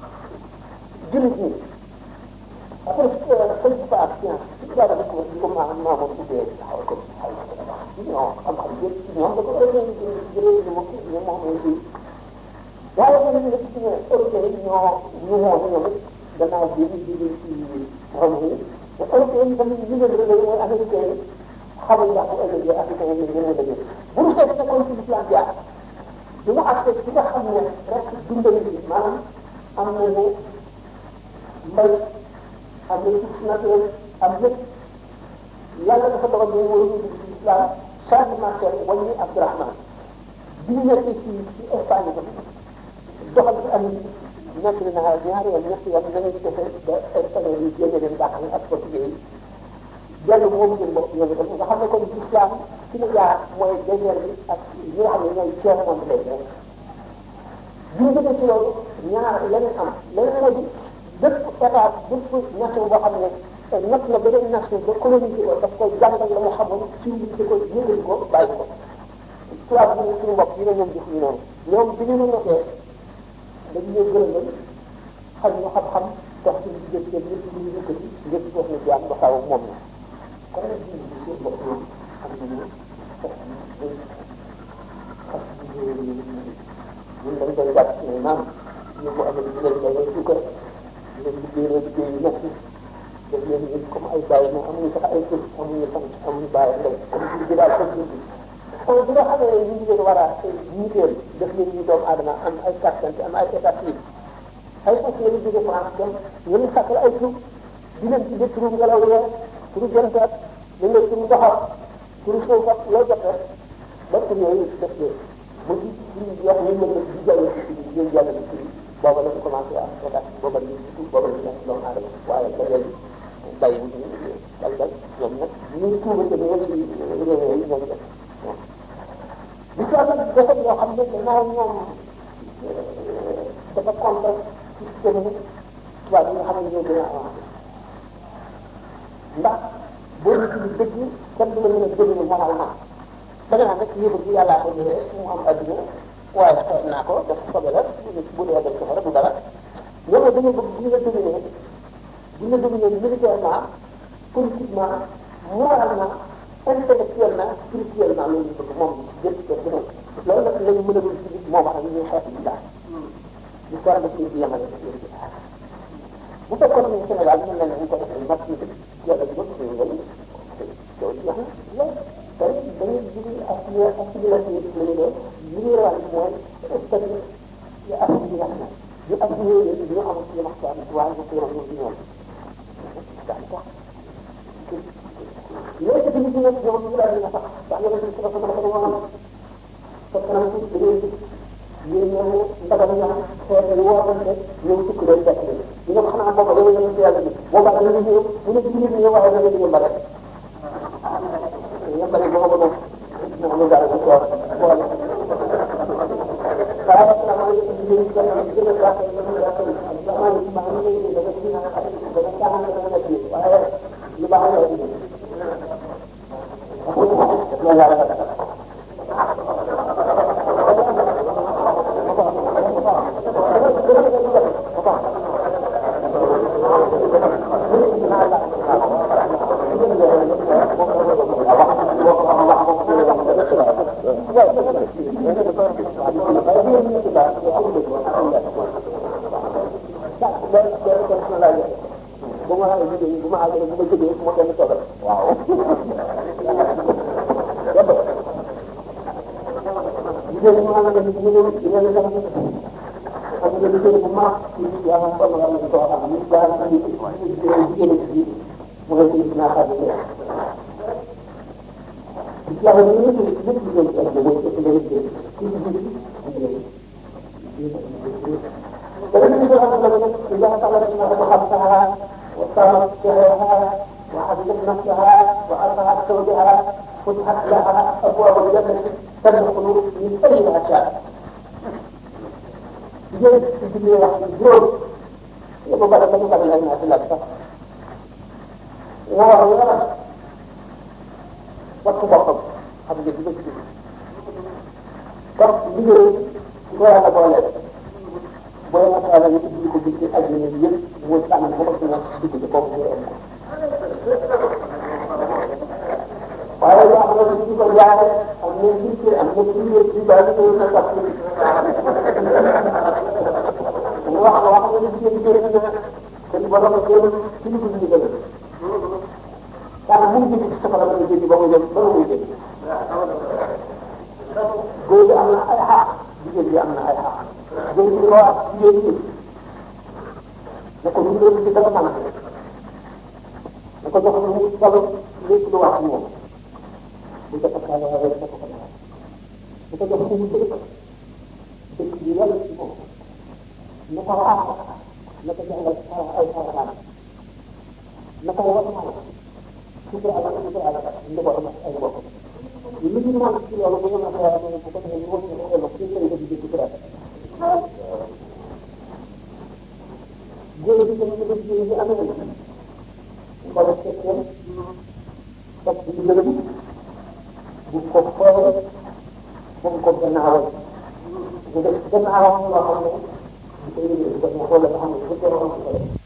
jullit ñi après sëñ bi ak science ci daara bi ko ko ma ma mo tuddee xaw ko xaw ko tabax ñoo xam-xam yëpp ci ñoom da ko organisé jëlee ñu mo ñu mo mo ci waaye nag ñu nekk ci ne européen yi ñoo ñu woon ñoom it gannaaw bi ñu jógee ci Rome yi te européen yi tamit ñu leen réglé mooy américain yi xamuñ ndax bu ëllëgee africain yi ñu leen dëgg bu ñu seet fekkoon ci l'islam jaar bi mu accès ci nga xam ne rek dundal bi maanaam am nañu mbay am nañu suuf naturel am lépp yàlla dafa dogal ñu war a dugg ci l'islam Charles Martel wàññi Abdourahman bi ñu nekk ci ci Espagne tam doxal ci am nekk na ñaari yoon ñetti yoon nañu defee ba espagnol yi génne leen dàqal ak portugais yi dellu moom seen bopp ñoom itam nga xam ne kon l'islam ci la jaar mooy désert bi ak ñi nga xam ne ñooy ceeb moom lay def bi ñu jógee ci loolu ñaar leneen am leneen moo di bépp état bépp nation boo xam ne natt na beneen nation ba coloniser ko daf koy jàngal la mu xamoon civilisé ko yëngali ko bàyyi ko tubaab bi ne suñu bopp yi ne ñoom jëf ñu noonu ñoom bi ñu notee dañu ñëw gërëm xam ñu xam-xam dox ci diggante lépp lu ñu yëkkati lépp def na jaam ba xaw moom la kon nag jiw bi seen bopp ñoom xam nañu fas yi fas yi ñun dañ koy jàpp ne maam ñu ko amee di leen day sukkar di leen liggéey liggéey yu nekk daf leen yëg comme ay bàyyi mais amuñu sax ay tur amuñu sant amuñu bàyyi ndey comme jur gi daal comme jur gi kon bi nga xamee ne ñu ngi leen war a ñiiteel def leen ñu doomu aadama am ay carte am ay état civil ay fas la ñu jóge France dem ñu leen sàkkal ay tur di leen ci turu ngelaw yee turu jantaat dañ leen turu ndoxam turu suuf ak loo jot rek ba tur yooyu def leen ba ci ci wax ñu mën di jàll ci ci ñu jàll ci ci booba la ñu commencé am état booba la ñu tudd booba la ñu nekk doomu aadama waaye ba léegi bàyyi wu ñu dal dal ñoom nag ñu tuuba te ñoo ci réew yi ñoo def li ci am nag dafa yoo xam ne gannaaw ñoom dafa contre système tubaab yi nga xam ne ñoo gën a avancé ndax boo ñu tudd dëgg kenn du la mën a dominer moralement da nga naan rek yëfu bi yàllaa ko jëlee mu am adduna waaye xeet naa ko def sobe la bu dee def sobe la du dara ñoom dañoo bëgg bu ñu la dominer bu ñu la dominer militairement politiquement moralement intellectuellement spirituellement loolu ñu bëgg moom jëpp ko bu nekk loolu nag lañu mën a dul ci nit moo wax ñuy xeex bi daal di ko def ci yemale bu fekkoon ne Sénégal mën na ñu ko defee mat ñu yàlla di bëgg ñu ngeen loolu jeex na loolu tey dañuy jigi assimilé assimilation yi la ñu doon li ñuy rawal mooy statut yi assimilation ñu assimilé leen ñu am ci waxtaan waaye bu ko yoroon ñu ci ñoom daal tax léegi ci nit ñi ñoom ñoom ñu daal di sax ndax yéen a ngi sama sama sama woon fekk na ci da ngay gis yéen ñoom ndagam ñoom xeet yi wootante ñoom sukk leen fekk leen ñu ne xanaa booba yow yéen yàlla bi boobaa dañu ñëw mu ne ci nit ñi waaye da ngeen yëmbale yëmbale boobu moom moom lu daal di ko wax boole waaye asalaamaaleykum ñu ngi gën a gën a gàttal ñu ngi gàttal asalaamaaleykum maa ngi lay dégg da nga ci da nga caaxaan da nga nekk waaye lu baax la Thank you. benn benn question laa joxe bu ma liggéey bu ma àggalee bu ma jógee bu ma kenn toogal waaw jigéen ñi ma nga def ñu ñu ñu leen def xam nga liggéey bu mag ci yàlla ko ma la ko xam ni daal ci jigéen ci mu ngi ci naa xam ne yàlla ñu ñu ci lépp liggéey ci ak mooy ci liggéey ci ci liggéey فإن إذا طلبت أنها خمسها واستغرت شهرها وحفظت نفسها وأرضعت زوجها فتحت لها أبواب الجنة تدخل من أي أشياء. جيد في الدنيا واحد الجود يبقى بعد ما يقبل الناس الأكثر. وهو والتبطل هذا جد جد طب بيجي ولا بولد booy masaala ñu ubbi ko bitti àdduna bi yëpp mooy tànn ba ko suñu digg ci kooku ñu am ko waaye yoo xam ne ñu ko jaare am na bitti am na biir ci ba ñu koy sax mu wax wax nga ni jigéen jëriñ na te ba doon jëriñ ci lu dul ndigal daanaka mu ngi ci safara ba jëriñ ba mu jëm ba mu jëm góor bi am na ay xaq jigéen bi am na ay xaq jërëjëf li ma wax jigéen ñi ne ko ñu leen ci dara man ne ko jox lu mu solo lépp lu wax ci moom bu ko takkaale waaye rek ko ko dara bu ko jox lu mu dëkk dëkk bi yàlla ci moom ne ko wax ne ko jàngal ay xaraan ne ko wax naa sutura ala sutura ala njabootam ay mbokk lu ñu mën ci loolu bu ñu mën a xalaat bu ko defee ñu wax ne ko ci lay def di sutura góor bi tamit dafa jigéen ñi amee na xoolal fekkee topp ci gërëm bu ko xool bu ko gannaawal bu def gannaawam loo xam ne bu ko yëgee bu ko xoolal xam ne bu ko